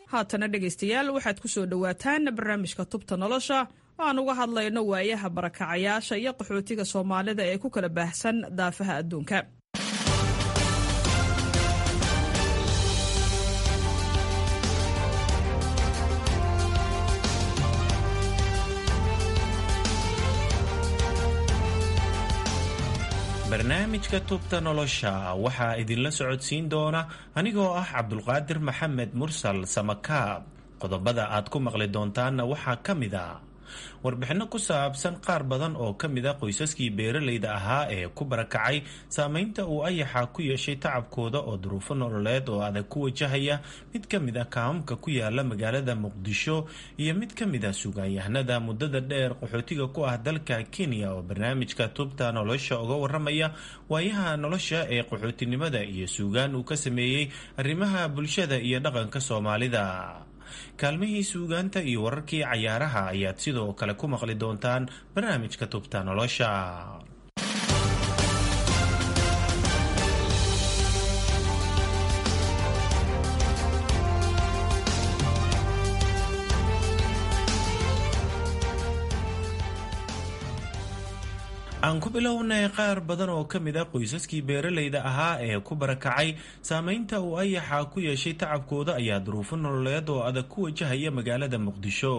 haatana dhegaystayaal waxaad ku soo dhowaataan barnaamijka tubta nolosha aan uga hadlayno waayaha barakacayaasha iyo qaxootiga soomaalida ee ku kala baahsan daafaha adduunka barnaamijka tubta nolosha waxaa idinla socodsiin doona anigoo ah cabdulqaadir maxamed mursal samakaab qodobada aad ku maqli doontaanna waxaa ka mid a warbixinno ku saabsan qaar badan oo ka mid a qoysaskii beeralayda ahaa ee ku barakacay saameynta uu ayaxa ku yeeshay tacabkooda oo duruufo nololeed oo adag ku wajahaya mid ka mid a kaamamka ku yaala magaalada muqdisho iyo mid ka mid a sugaanyahanada muddada dheer qaxootiga ku ah dalka kenya oo barnaamijka tubta nolosha uga waramaya waayaha nolosha ee qaxootinimada iyo suugaan uu ka sameeyey arrimaha bulshada iyo dhaqanka soomaalida kaalmihii suugaanta iyo wararkii cayaaraha ayaad sidoo kale ku maqli doontaan barnaamijka tubta nolosha aan ku bilownay qaar badan oo ka mid a qoysaskii beeralayda ahaa ee ku barakacay saameynta uu ayaxa ku yeeshay tacabkooda ayaa duruufo nololeed oo adag ku wajahaya magaalada muqdisho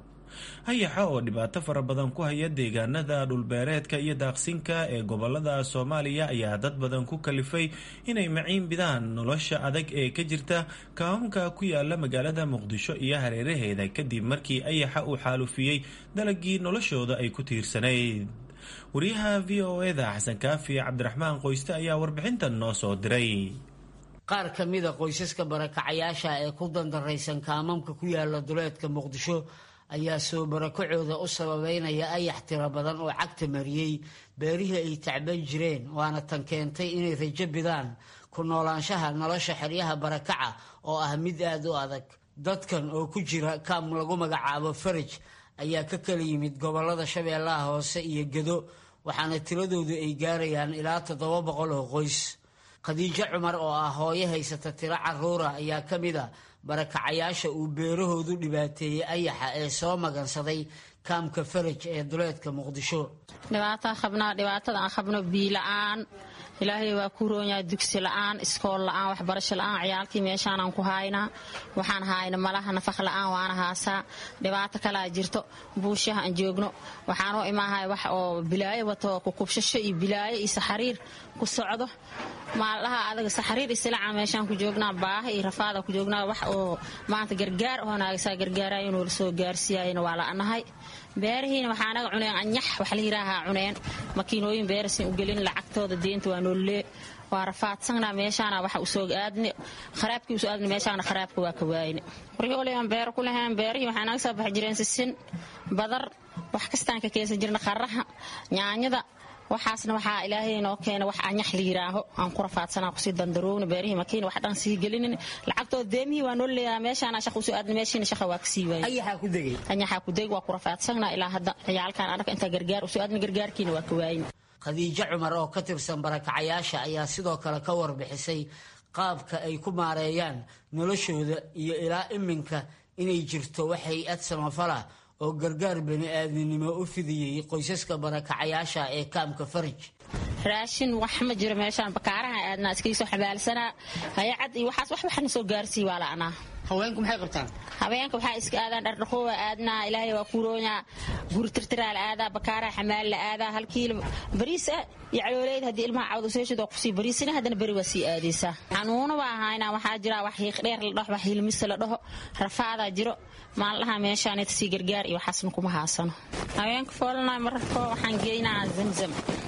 ayaxa oo dhibaato fara badan ku haya deegaanada dhulbeereedka iyo daaqsinka ee gobolada soomaaliya ayaa dad badan ku kalifay inay maciin bidaan nolosha adag ee ka jirta kaamamka ku yaala magaalada muqdisho iyo hareeraheeda kadib markii ayaxa uu xaalufiyey dalagii noloshooda ay ku tiirsanayd wariyaha v o eda xasan kaafi cabdiraxmaan qoyste ayaa warbixintan noo soo diray qaar ka mida qoysaska barakacayaasha ee ku dandaraysan kaamamka ku yaala duleedka muqdisho ayaa soo barakacooda u sababeynaya ayax tiro badan oo cagta mariyey beerihii ay tacban jireen waana tan keentay inay rajo bidaan ku noolaanshaha nolosha xeryaha barakaca oo ah mid aada u adag dadkan oo ku jira kaam lagu magacaabo faraj ayaa ka kala yimid gobolada shabeellaha hoose iyo gedo waxaana tiradoodu ay gaarayaan ilaa toddoba boqol oo qoys khadiijo cumar oo ah hooyo haysata tiro caruura ayaa ka mid a barakacayaasha uu beerahoodu dhibaateeyey ayaxa ee soo magansaday kaamka faraj ee duleedka muqdisho dhibaataa qabnaa dhibaatada aan qabno biila-aan ilaahay waa ku roonyahay dugsi la-aan iskool la-aan waxbarasho la-aan ciyaalkii meeshaanaan ku haynaa waxaan hayna malaha nafaq la-aan waana haasaa dhibaato kalaa jirto buushaha aan joogno waxaan u imaahay wax oo bilaayo wato kukubshasho iyo bilaayo iyo saxariir ku socdo maaldaha adaga saxariir islaca meeshaan ku joognaa baaha iyo rafaada ku joognaa wax oo maanta gargaar oo naagasaa gargaarayo inuu lasoo gaarsiiyayna waa la-nahay beerihiina waxaa naga cuneen anyax wax la yiraahaa cuneen makiinooyin beerasin u gelin lacagtooda deenta waa noolee waa rafaadsanna meeshaana waxa usoo aadne kharaabkii usoo aadne meeshaana kharaabka waa ka waayne waryooleyaan beero ku lahayn beerihii waxaa naga soo baxi jireen sisin badar wax kastaan ka keensan jirna qaraha nyaanyada waxaasna waxaa ilaahay noo keena wax anyax la yiraaho aan ku rafaadsanaa kusii dandaroowna beerihii makiina wax dhan sii gelinin lacagtooda deemihii waa noo leeyaha meeshaana shaqa usoo aadna meeshiina shaqa waa kasii waayay ayaxaa ku degay anyaxaa ku deg waa ku rafaadsanaa ilaa hadda ciyaalkan anaka intaa gargaar usoo aadna gargaarkiina waa ka waayin khadiijo cumar oo ka tirsan barakacayaasha ayaa sidoo kale ka warbixisay qaabka ay ku maareeyaan noloshooda iyo ilaa iminka inay jirto wax hay-ad samafala oo gargaar bani aadminimo u fidiyey qoysaska barakacayaasha ee kaamka faraj raashin wax ma jiro meeshaan bakaaraha aadnaa iskaisoo xabaalsanaa hayacad iyo waxaas wax waxna soo gaarsii waa la'naa haweenku maxay qabtaan haweenka waxaa iska aadaan dhardhaqoowa aadnaa ilaahay waa kuuroonya guri tirtiraa la aadaa bakaaraha xamaal la aadaa hal kiilo bariis ah iyo calooleyd haddii ilmaha cawda seeshid waa kusii bariisina haddana beri waa sii aadaysaa xanuuno baa ahaynaa waxaa jira wax hiiq dheer la dhaho wax hilmise la dhaho rafaadaa jiro maaldaha meeshaan sii gargaar iyo waxaasna kuma haasano haweenka foolana mararko waxaan geynaa zamzam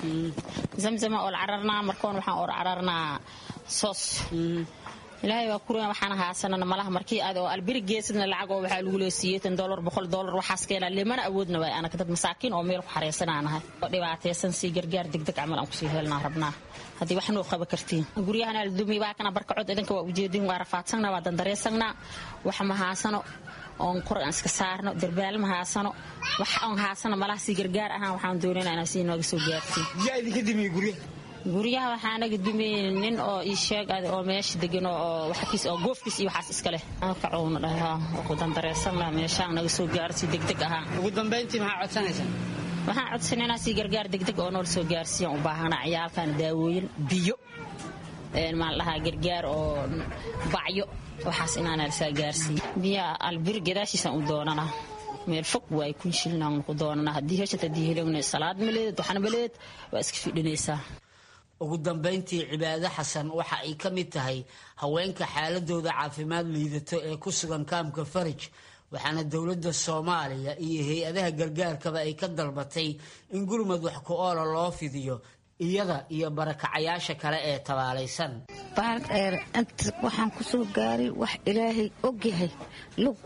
zamzama oo cararnaa markoon waxaan or cararnaa soos ilaahay waa kuruya waxaana haasanana malaha markii aad oo albiri geesadna lacag oo waxaa lagu leesiiyey tan dolar boqol dolar waxaas keenaa limana awoodna waay anaka dad masaakiin oo meel ku xareysananahay oo dhibaataysan sii gargaar degdeg camal aan kusii helnaa rabnaa haddii wax noo qaba kartiin guryahana la dumi baa kana barkacod idinka waa ujeedin waa rafaadsanna waa dandareysannaa wax ma haasano oon kor aan iska saarno darbaal ma haasano wax oon haasano malaha sii gargaar ahaan waxaan doonayna inaa sii nooga soo gaartiin yaa idinka dimiye guryaha guryaha waxaa naga dumayna nin oo ii sheeg adi oo meesha degan oo waxkiis oo goofkiis iyo waxaas iska leh kacowna dhahay ku dandareysana meeshaan naga soo gaarsi degdeg ahaa ugu dambayntii maxaa codsanaysaa waxaan codsanaynaa si gargaar degdeg oo nool soo gaarsiiyan u baahanaa ciyaalkan daawooyin biyo maan dhahaa gargaar oo bacyo waxaas inaana lasaa gaarsiiya biyaa albir gadaashiisaan u doonanaa meel fog waay kun shilnaan ku doonanaa haddii heshad haddii helowna salaad maleed waxna maleed waa iska fidhinaysaa ugu dambayntii cibaado xasan waxa ay ka mid tahay haweenka xaaladooda caafimaad liidato ee ku sugan kaamka farij waxaana dowladda soomaaliya iyo hay-adaha gargaarkaba ay ka dalbatay in gurmad wax ku oola loo fidiyo iyada iyo barakacayaasha kale ee tabaalaysan baardheer inta waxaan ku soo gaaray wax ilaahay ogyahay lug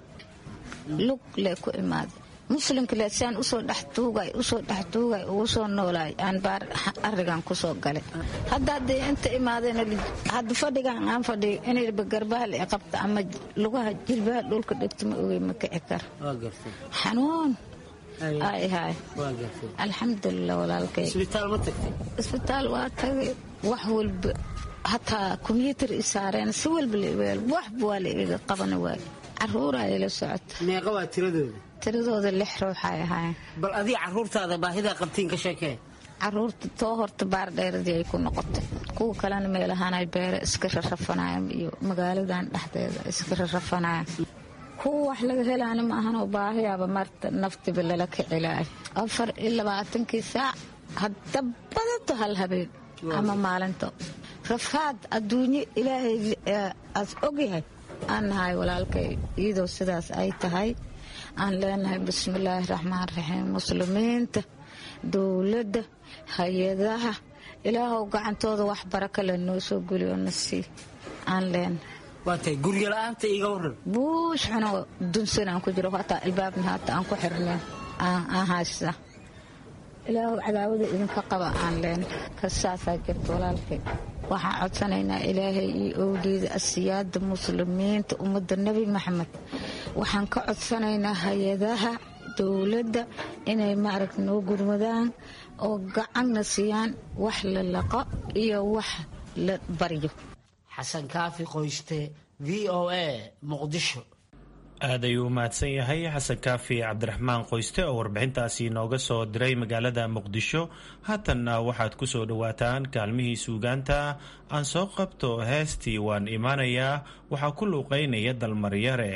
lug lee ku imaaday muslimka le siaan usoo dhextuugay usoo dhextuugay ugu soo noolaay aan baar arigan kusoo galay hadda haddee inta imaadeen hadda fadhigan aan fadhiyo inayba garbaha la qabta ama lugaha jilbaha dhulka dhegta ma ogey ma kici karo xanuun ay hay alxamdulilah walaalkay isbitaal waa tagay wax walba hataa kombyuutar i saareen si walba waxba waa la igaga qabana waay caruuraa ila socota meeqa waa tiradooda tiradooda lix ruuxay ahaayeen bal adii caruurtaada baahidaa qabtiin ka sheekee caruurta too horta baardheeradii ay ku noqotay kuwa kalena meelahaanay beere iska rarrafanayaan iyo magaaladan dhexdeeda iska rarrafanayaan kuwa wax laga helaana ma ahanoo baahiyaaba marta naftiba lala kicilaayo afar iyo labaatankii saac hadda badato hal habeen ama maalinto rafaad adduunyo ilaahay aas ogyahay aan nahay walaalkay iyadoo sidaas ay tahay aan leenahay bismillaahi raxmaan raxiim muslimiinta dowladda hay-adaha ilaahow gacantooda wax baraka le noo soo geliyo na sii aan leenahay waatay guryola'aanta iga waran buush xuno dunsan aan ku jiro hataa albaabna haata aan ku xirneen aan haysta ilaahow cadaawada idinka qaba aan leenahay ka saasaa jirta walaalkay waxaan codsanaynaa ilaahay iyo owliida asiyaada muslimiinta ummadda nebi maxamed waxaan ka codsanaynaa hay-adaha dowladda inay maaragta noo gurmadaan oo gacanna siiyaan wax la laqo iyo wax la baryo xasan kaafi qoyste v o a muqdisho aad ayuu u mahadsan yahay xasan kaafi cabdiraxmaan qoyste oo warbixintaasi nooga soo diray magaalada muqdisho haatanna waxaad ku soo dhowaataan kaalmihii suugaanta aan soo qabto heestii waan imaanayaa waxaa ku luuqaynaya dalmaryare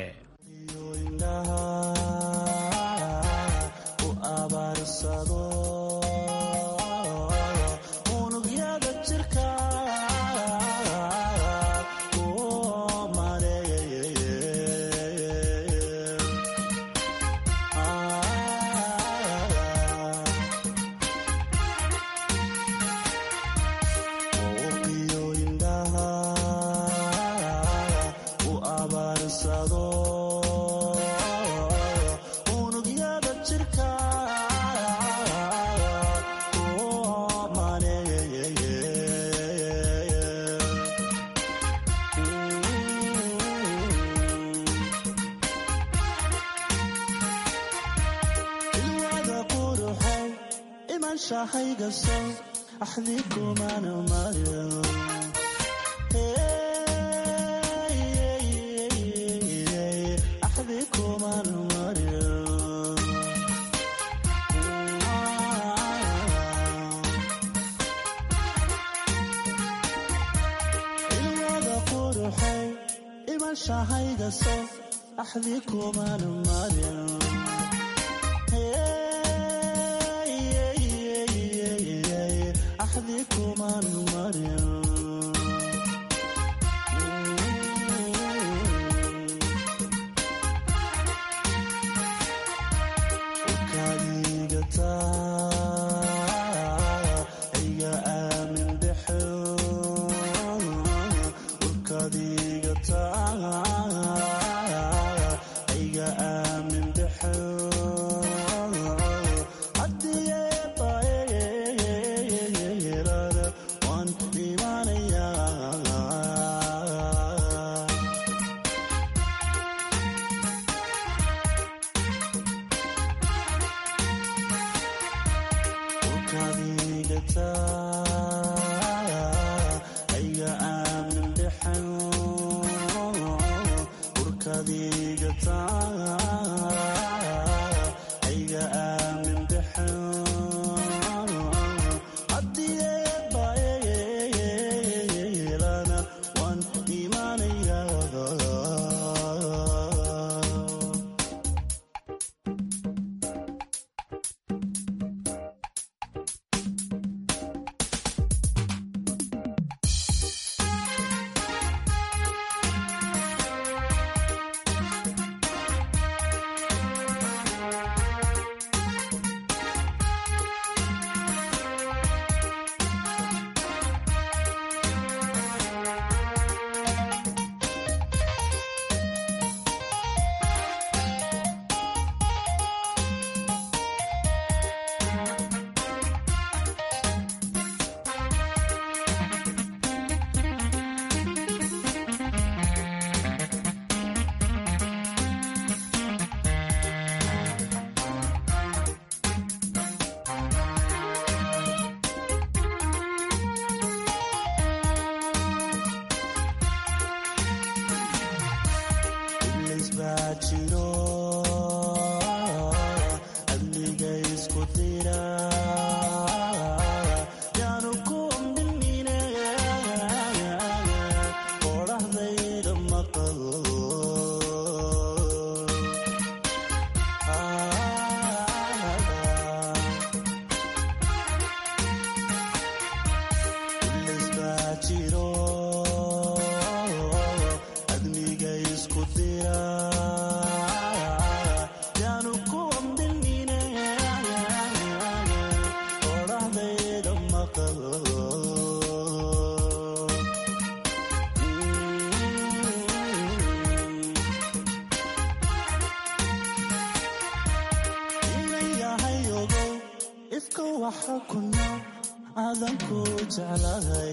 adanku jeclahay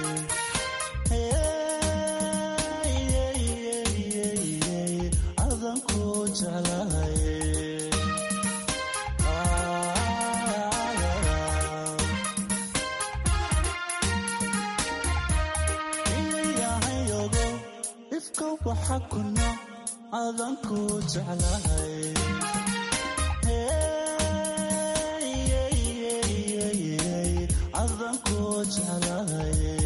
adanku jeclahay iyayahayogo ifka waxa kuna adanku jeclahay adanku jeclahay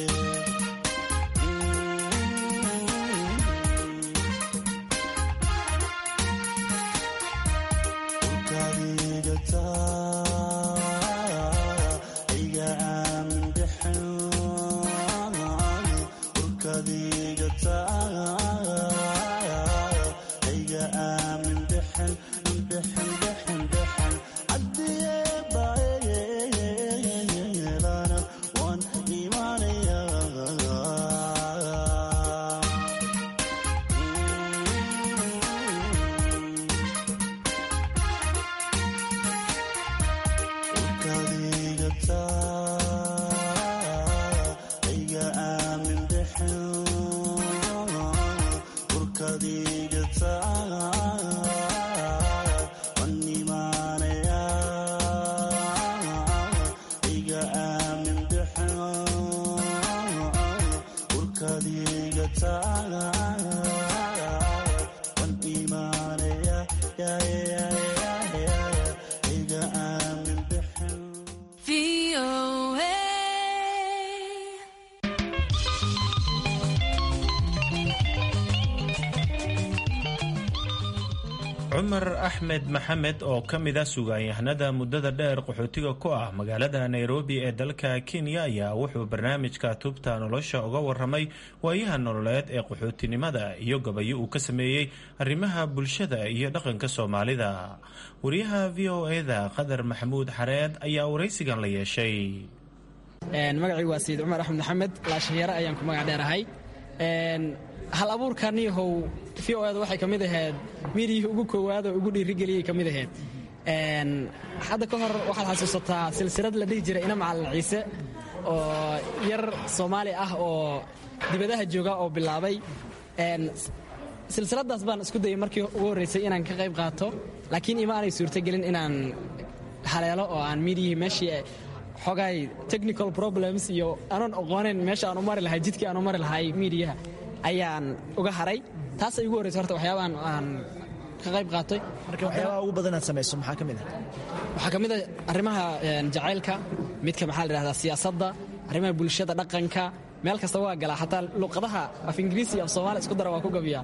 cumar axmed maxamed oo ka mid ah sugaanyahanada muddada dheer qaxootiga ku ah magaalada nairobi ee dalka kenya ayaa wuxuu barnaamijka tubta nolosha uga waramay waayaha nololeed ee qaxootinimada iyo gabayo uu ka sameeyey arrimaha bulshada iyo dhaqanka soomaalida wariyaha v o eda qadar maxamuud xareed ayaa waraysigan la yeeshay magacii waa sayid cumar axmed maxamed laashanyare ayaan ku magac dheerahay hal abuurkaniyahow v o eda waxay ka mid ahayd miidiyihii ugu koowaad oo ugu dhiirigeliyay ka mid ahayd hadda ka hor waxaad xasuusataa silsilad la dhihi jiray ina macalin ciise oo yar soomaali ah oo dibadaha jooga oo bilaabay silsiladaas baan isku dayay markii ugu horreysay inaan ka qayb qaato laakiin ima aanay suurtogelin inaan haleelo oo aan miidiyihii meeshii xogay technical problems iyo anoon aqooneyn meesha aan u mari lahay jidkii aan u mari lahay miidiyaha ayaan uga haray taas ay ugu horreysay horta waxyaabahan aan ka qayb qaatay marka waxyaabaha ugu badan aad samayso maxaa ka mid ah waxaa ka mid a arrimaha jacaylka midka maxaa la dhahdaa siyaasadda arrimaha bulshada dhaqanka meel kasta waa galaa xataa luqadaha af ingiriisi af soomaali isku dara waa ku gabiyaa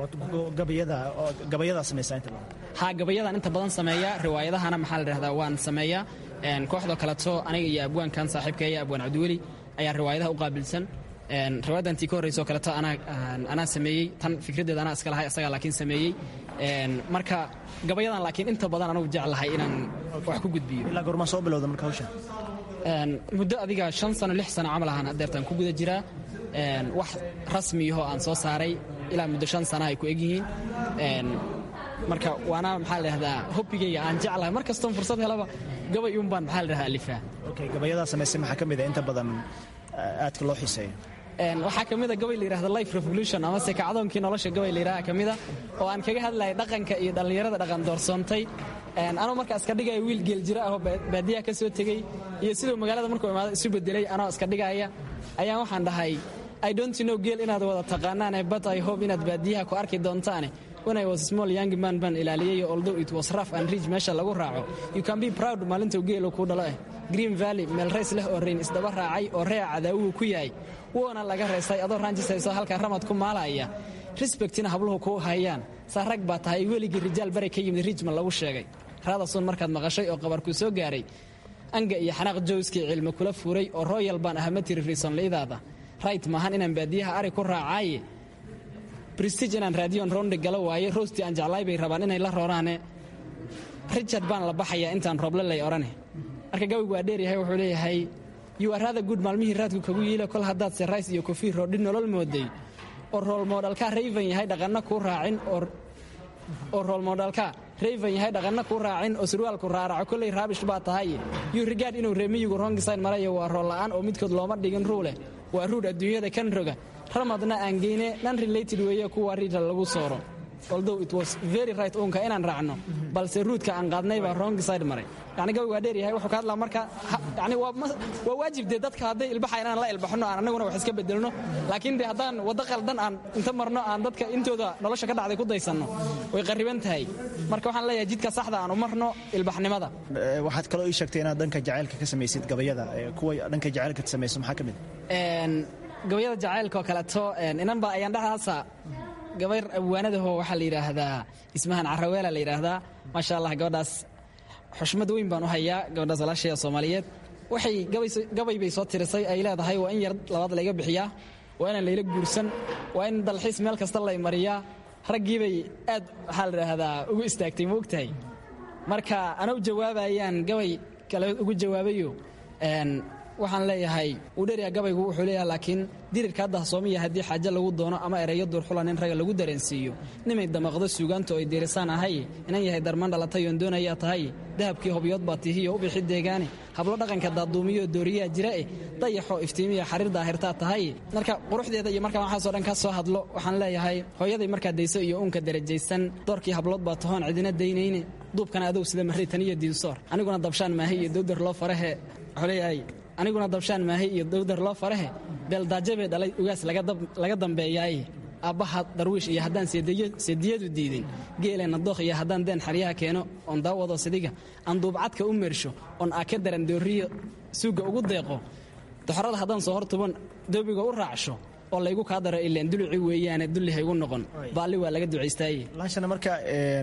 gabayadaa samaysaa inta badan ha gabayadaan inta badan sameeya riwaayadahana maxaa la dhahdaa waan sameeyaa kooxdoo kaleto aniga iyo abwaankan saaxiibkaya abwaan cabdiweli ayaa riwaayadaha u qaabilsan riwaayadantii ka horreysoo kaleto anaa sameeyey tan fikraddeeda anaa iska lahay isagaa laakiin sameeyey marka gabayadan laakiin inta badan anugu jeclahay inaan wax ku gudbiyo ilaa goormaa soo bilowda marka hawsha muddo adiga shan sano lix sano camal ahaan adeertaan ku guda jiraa wax rasmiyahoo aan soo saaray ilaa muddo shan sana ay ku egyihiin marka waana maxaa la dhahdaa hobbigayga aan jeclahay mar kastoon fursad helaba gabay uun baan maxaa la dhahdaa alifaa okay gabayadaa samaysay maxaa ka mid a inta badan aadka loo xiiseeyo waxaa ka mida gabay la yidhahda life revolution amase kacdoonkii nolosha gabay la yidhaha ka mida oo aan kaga hadlayay dhaqanka iyo dhallinyarada dhaqan doorsoontay anoo markaa iska dhigaya wiil geeljiro ahoo baadiyaha ka soo tegey iyo siduu magaalada markuu imaado isu bedelay anoo iska dhigaya ayaan waxaan dhahay i don't know geel inaad wada taqaanaane but i hope inaad baadiyaha ku arki doontaane when I was small young man baan ilaaliyay although it was rough and rich meesha lagu raaco you can be proud maalintuu geelo kuu dhalo eh green valley meel rays leh oo rayn isdaba raacay oo reeca cadaawuhu ku yahay wuuna laga reystay adoo raanjisayso halkaa ramad ku maalaya respectina habluhu kuu hayaan saa rag baa tahay weligii rijaal bari ka yimid rijman lagu sheegay raadasun markaad maqashay oo qabarkuu soo gaaray anga iyo xanaaq jowskii cilmi kula furay oo royal baan ahama tiri riisonliidaada right maahan inaan baadiyaha ari ku raacaaye bristige inaan raadiyoon roonde gala waaye roostii aan jeclaay bay rabaan inay la rooraane richard baan la baxayaa intaan rooble lay odhane marka gabaygu waa dheeryahay wuxuu leeyahay you are rather good maalmihii raadku kagu yiila kol haddaad serays iyo kofiir roodhi nolol mooday oo roolmoodhalkaa rayvan yahay dhaqanna kuu raacin oo roolmoodhalkaa rayvan yahay dhaqanna kuu raacin oo surwaalku raaraco kolley raabish baa tahay yuu rigaad inuu reemiyigu rongisayn marayo waa roolla'aan oo midkood looma dhigin ruuleh waa ruudh adduunyada kan roga ramadna aan geyne nan related weeye kuwa riidha lagu sooro although it was very right uunka inaan raacno balse ruudka aan qaadnay baa wrong side maray yani gabi waa dheer yahay wuxuu ka hadlaa marka yani waa waa waajib dee dadka hadday ilbaxa inaan la ilbaxno aan annaguna wax iska bedelno laakiin dee haddaan waddo qaldan aan inta marno aan dadka intooda nolosha ka dhacday ku daysanno way qarriban tahay marka waxaan leeyahay jidka saxda aan u marno ilbaxnimada waxaad kaloo ii sheegtay inaad dhanka jacaylka ka samaysid gabayada kuwa dhanka jacaylka samayso maxaa ka mid gabayada jacaylka oo kaleeto inanba ayaan dhexdaasa gabayr abwaanadaho waxaa la yidhaahdaa ismahan caraweela la yidhaahdaa maasha allah gabadhaas xushmad weyn baan u hayaa gabadhaas walaashaya soomaaliyeed waxay gabay bay soo tirisay ay leedahay waa in yar labaad layga bixiyaa waa inaan layla guursan waa in dalxiis meel kasta lay mariyaa raggiibay aad waxaa la idhaahdaa ugu istaagtay ma ogtahay marka ana u jawaabayaan gabay kale ugu jawaabayo waxaan leeyahay uu dheryaa gabaygu wuxuu leeyahay laakiin dirirkaa dahsoomiya haddii xaaje lagu doono ama ereyo duurxulan in ragga lagu dareensiiyo nimay damaqdo suugaantu ay diirisaan ahay inan yahay darman dhalatay oon doonayaa tahay dahabkii hobyood baa tihiyo u bixi deegaane hablo dhaqanka daaduumiyo dooriyaa jira eh dayaxoo iftiimiya xariir daahirtaa tahay marka quruxdeeda iyo markaa waxaasoo dhan ka soo hadlo waxaan leeyahay hooyaday markaa dayso iyo uunka darajaysan doorkii hablood baa tahoon cidina daynayne duubkana adow sida marritaniyo diinsoor aniguna dabshaan maahay iyo dowdar loo farahe wuxuu leeyahay aniguna dabshaan maahay iyo dowdar loo farahe beeldaajabe dhalay ugaas laga dambeeyaaye aabbaha darwiish iyo haddaan seediyadu diidin geeleenna dookh iyo haddaan deen xaryaha keeno oon daawado sidiga aan duubcadka u meersho oon aaka daran dooriyo suugga ugu deeqo doxorada haddaan soo hortuban doobiga u raacsho oo laygu kaa daro ileen duluci weeyaane dulli haygu noqon baalli waa laga ducaystaaye laashana marka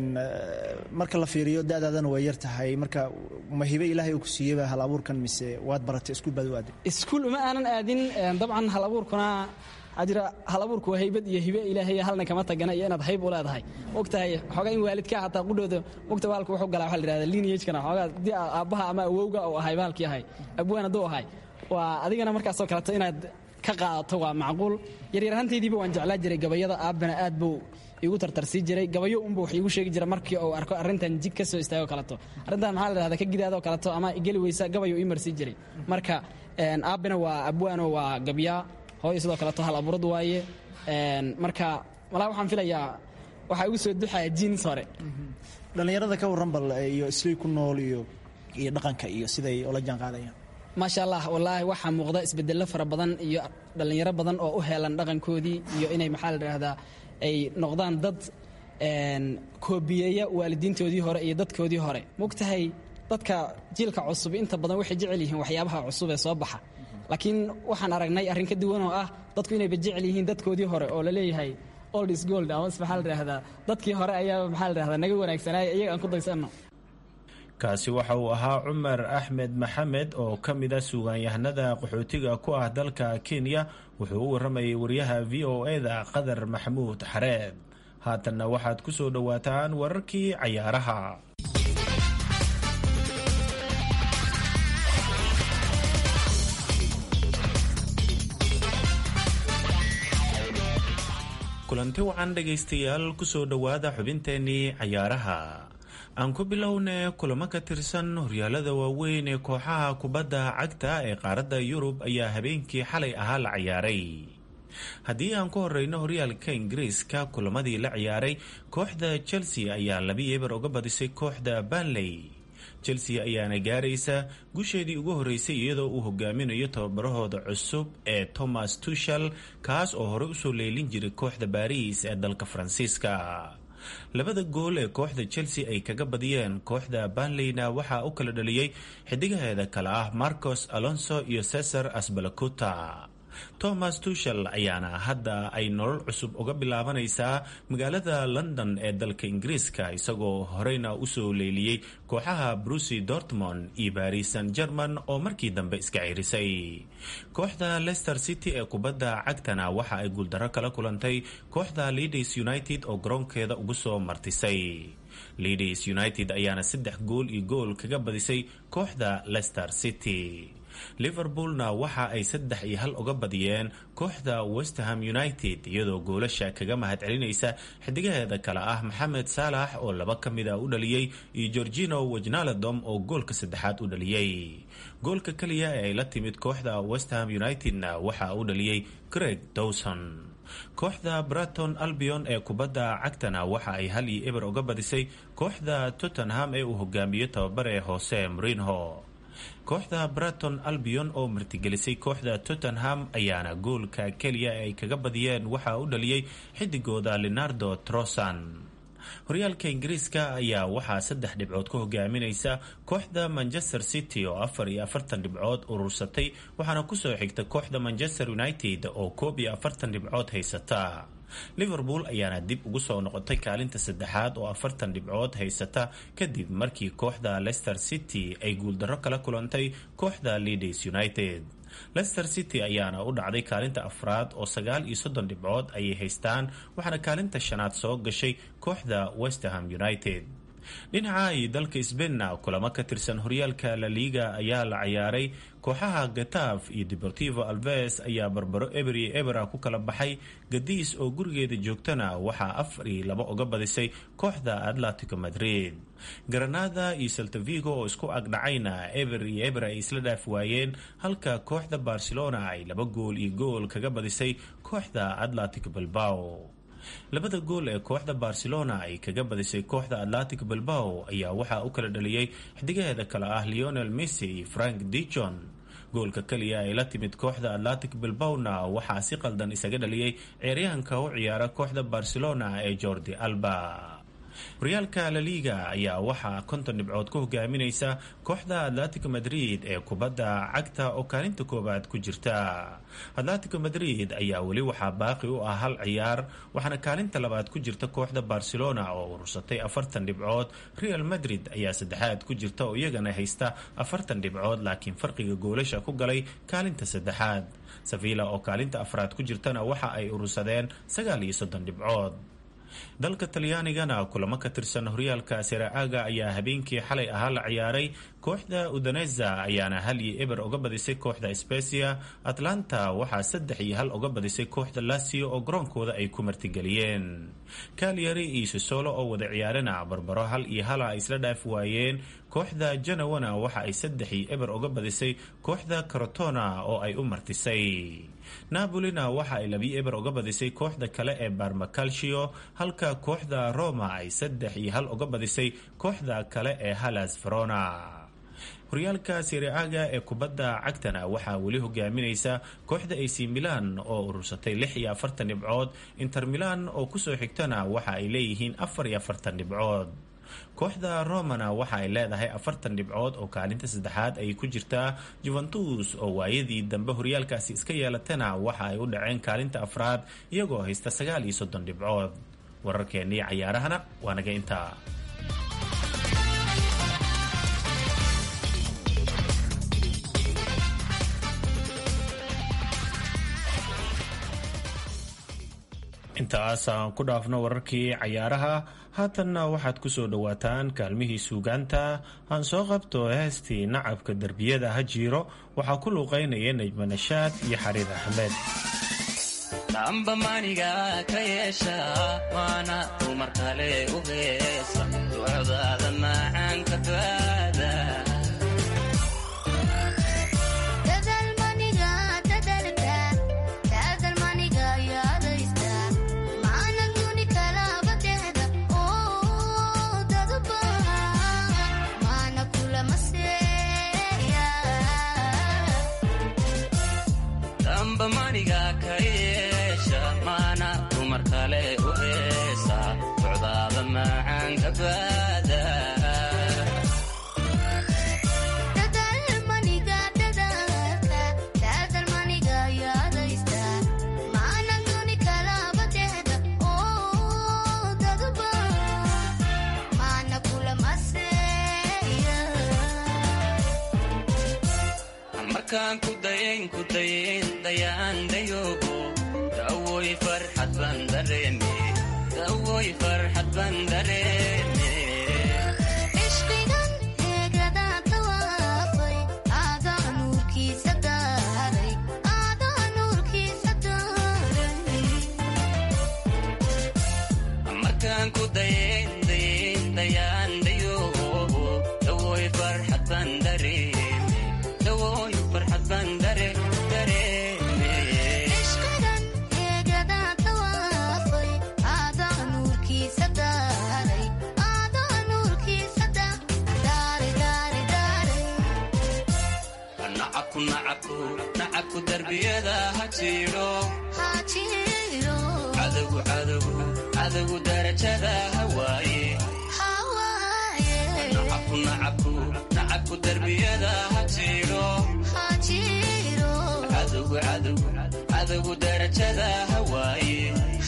marka la fiiriyo da'daadana way yar tahay marka ma hibe ilaahay uu ku siiyeyba hal abuurkan mise waad baratay iskuul baad u aaday iskuul uma aanan aadin dabcan hal abuurkuna waxaa jira hal abuurku waa haybad iyo hibe ilaahay halna kama tagana iyo inaad hayb u leedahay ogtahay xoogaa in waalidkaa hataa qudhooda ogta baalku wuxuu galaa waxaa la yidhahda lineagekana xoogaa haddii aabbaha ama awowga uu ahay baalkii ahay abwaan hadduu ahay waa adigana markaasoo kaleeto inaad ka qaadato waa macquul yaryarahantaydiiba waan jeclaa jiray gabayada aabbana aad buu igu tartarsii jiray gabayo unba wax iigu sheegi jira markii uu arko arrintan jid ka soo istaago kaleto arrintan maxaa la dhahda ka gidaadoo kaleto ama igeli weysa gabayo ii marsii jiray marka aabbina waa abwaano waa gabyaa hooyo sidoo kaleto hal abuurad waaye marka malaa waxaan filayaa waxaa igu soo duxaya jiins hore dhallinyarada ka warran bal iyo islay ku nool iyo iyo dhaqanka iyo siday ula jaan qaadayaan maasha allah wallaahi waxaa muuqda isbedello fara badan iyo dhallinyaro badan oo u heelan dhaqankoodii iyo inay maxaa la dhahdaa ay noqdaan dad koobiyeeya waalidiintoodii hore iyo dadkoodii hore mogtahay dadka jiilka cusub inta badan waxay jecel yihiin waxyaabaha cusub ee soo baxa laakiin waxaan aragnay arrin ka duwan oo ah dadku inayba jecel yihiin dadkoodii hore oo la leeyahay old is gold ama maxaa la dhahdaa dadkii hore ayaa maxaa la dhahdaa naga wanaagsanaaya iyaga aan ku daysanno kaasi waxa uu ahaa cumar axmed maxamed oo ka mid a suugaanyahanada qaxootiga ku ah dalka kenya wuxuu u warramayay wariyaha v o e-da qadar maxamuud xareed haatanna waxaad ku soo dhowaataan wararkii cayaaraha kulanti wacan dhegaystayaal kusoo dhowaada xubinteenii cayaaraha aan ku bilowne kulamo ka tirsan horyaalada waaweyn ee kooxaha kubadda cagta ee qaaradda yurub ayaa habeenkii xalay ahaa la ciyaaray haddii aan ku horeyno horyaalka ingiriiska kulamadii la ciyaaray kooxda chelsea ayaa labi eber uga badisay kooxda banley chelsea ayaana gaaraysa gusheedii ugu horeysay iyadoo uu hogaaminayo tababarahooda cusub ee thomas tushel kaas oo horey usoo leelin jiray kooxda baariis ee dalka faransiiska labada gool ee kooxda chelsea ay kaga badiyeen kooxda banleyna waxaa u kala dhaliyey xidigaheeda kale ah marcos alonso iyo cesar asbalacuta thomas tushel ayaana hadda ay nolol cusub uga bilaabanaysaa magaalada london ee dalka ingiriiska isagoo horeyna usoo leeliyey kooxaha brucy dortmond iyo baris san german oo markii dambe iska cirisay kooxda leicester city ee kubadda cagtana waxa ay guuldaro kala kulantay kooxda leaders united oo garoonkeeda ugu soo martisay leaders united ayaana saddex gool iyo gool kaga badisay kooxda leicester city liverpoolna waxa ay saddex iyo hal uga badiyeen kooxda westerham united iyadoo goolasha kaga mahad celinaysa xidigaheeda kale ah maxamed saalax oo laba ka mid a u dhaliyey iyo gorgino wejnaladom oo goolka saddexaad u dhaliyey goolka keliya ee ay la timid kooxda westerham unitedna waxa u dhaliyey greg dowson kooxda braton albion ee kubadda cagtana waxa ay hal iyo eber uga badisay kooxda tottenham ee uu hogaamiyo tababare hoose mrinho kooxda braton albion oo martigelisay kooxda tottenham ayaana goolka keliya ee ay kaga badiyeen waxa u dhaliyey xidigooda leonardo trosan horyaalka ingiriiska ayaa waxaa saddex dhibcood ku hogaaminaysa kooxda manchester city oo afar iyo afartan dhibcood urursatay waxaana kusoo xigta kooxda manchester united oo koob iyo afartan dhibcood haysata liverpool ayaana dib ugu soo noqotay kaalinta saddexaad oo afartan dhibcood haysata kadib markii kooxda leicester city ay guuldarro kala kulantay kooxda leaders united leicester city ayaana u dhacday kaalinta afraad oo sagaal iyo soddon dhibcood ayay haystaan waxaana kaalinta shanaad soo gashay kooxda westerham united dhinaca iyo dalka sbainna kulamo ka tirsan horyaalka la liiga ayaa la ciyaaray kooxaha gataaf iyo deportivo alves ayaa barbaro eber iyo ebera ku kala baxay gadiis oo gurigeeda joogtana waxaa afar iyo laba uga badisay kooxda atletico madrid granada iyo saltavigo oo isku agdhacayna eber iyo eber ay isla dhaaf waayeen halka kooxda barcelona ay laba gool iyo gool kaga badisay kooxda atletico bilbao labada gool ee kooxda barcelona ay kaga badisay kooxda atlantic bilbao ayaa waxaa u kala dhaliyey xidigaheeda kale ah leonel messi iyo frank dijon goolka keliya ay la timid kooxda atlantic bilbawna waxaa si qaldan isaga dhaliyey ciyaaryahanka u ciyaara kooxda barcelona ee jordi alba horyaalka la liga ayaa waxaa konton dhibcood ku hogaaminaysa kooxda atletico madrid ee kubadda cagta oo kaalinta koowaad ku jirta atletico madrid ayaa weli waxaa baaqi u ah hal ciyaar waxaana kaalinta labaad ku jirta kooxda barcelona oo urursatay afartan dhibcood real madrid ayaa saddexaad ku jirta oo iyagana haysta afartan dhibcood laakiin farqiga goolasha ku galay kaalinta saddexaad sevilla oo kaalinta afraad ku jirtana waxa ay urursadeen sagaal iyo soddon dhibcood dalka talyaanigana kulamo ka tirsan horyaalka seraaga ayaa habeenkii xalay ahaa la ciyaaray kooxda udaneza ayaana hal iyo eber uga badisay kooxda specia atlanta waxaa saddex iyo hal uga badisay kooxda lasio oo garoonkooda ay ku martigeliyeen kalyari iyo sosolo oo wada ciyaarana barbaro hal iyo hala ay isla dhaaf waayeen kooxda janawana waxa ay saddex iyo eber uga badisay kooxda carotona oo ay u martisay napolina waxa ay labiyo eber uga badisay kooxda kale ee barmacalcio halka kooxda roma ay saddex iyo hal uga badisay kooxda kale ee halas verona horyaalka siriaga ee kubadda cagtana waxaa weli hogaaminaysa kooxda ac milan oo urursatay lix iyo afartan dhibcood inter milan oo kusoo xigtana waxa ay leeyihiin afar iyo afartan dhibcood kooxda romana waxa ay leedahay afartan dhibcood oo kaalinta saddexaad ay ku jirtaa juventus oo waayadii dambe horyaalkaasi iska yeelatana waxa ay u dhaceen kaalinta afraad iyagoo haysta sagaal iyo soddon dhibcood wararkeennii cayaarahana waa naga intaa intaas aan ku dhaafno wararkii cayaaraha haatanna waxaad ku soo dhowaataan kaalmihii suugaanta aan soo qabto heestii nacabka derbiyada ha jiiro waxaa ku luuqaynaya najma nashaad iyo xariir axmed damba maniga ka yeesha waana dumar kale u heesa ducdaada macaanka baada markaan ku dayayn ku dayayn dayaan dayoobo dawoy farxad baan dareeme dawoy farxad baan dareeme ishqigan heegadaa tawaafay aagaa nuurkiis darbiyada ha jiidho cadowgu cadowgu cadowgu darajada hawaaye nacabku nacabku nacabku darbiyada ha jiidho cadowgu cadowgu cadowgu darajada hawaaye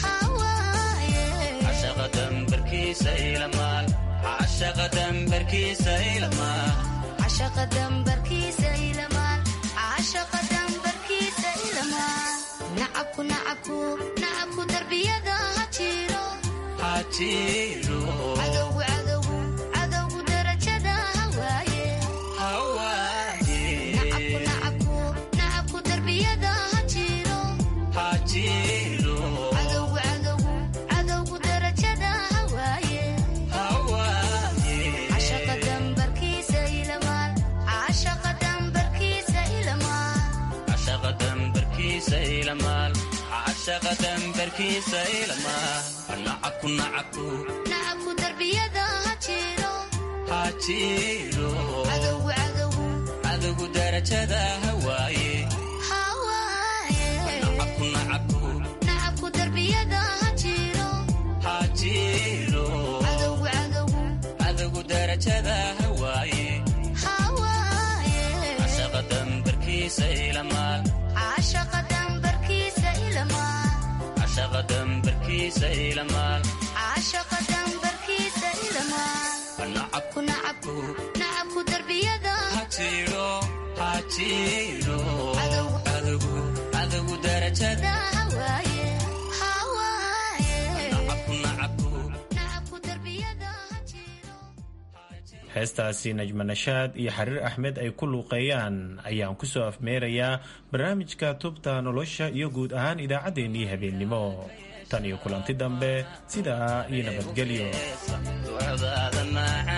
cashaqa dambarkiisa ilamaal cashaqa dambarkiisa ilamaal cashaqa dambarkiisa ilamaal cashaqa dambarkiisa ilamaal nacabku nacabku nacabku darbiyada ha jiro ha jiro cadowgu cadowgu cadowgu darajada hawaaye hawaaye nacabku nacabku nacabku darbiyada ha jiro ha jiro cadowgu cadowgu cadowgu darajada hawaaye hawaaye cashaqa dambarkiisa ilamaal cashaqa dambarkiisa ilamaal cashaqa dambarkiisa ilamaal cashaqa dambarkiisa ilamaal nacabku nacabku nacabku darbiyada ha jiro ha jiro cadowgu cadowgu cadowgu darajada hawaaye hawaaye nacabku nacabku nacabku darbiyada ha jiro ha jiro cadowgu cadowgu cadowgu darajada hawaaye hawaaye cashaqa dambarkiisa ilamaal cashaqa dambarkiisa ilamaal cashaqa dambarkiisa ilamaal cashaqa dambarkiisa ilamaal nacabku nacabku nacabku darbiyada ha jiro ha jiro cadowgu cadowgu darajada hawaaye hawaaye nacabku nacabku nacabku darbiyada ha jiro heestaasi najma nashaad iyo xariir axmed ay ku luuqeeyaan ayaan ku soo afmeerayaa barnaamijka tubta nolosha iyo guud ahaan idaacaddeenii habeennimo tan iyo kulanti dambe sidaa iyo nabadgelyo ducdaada maaca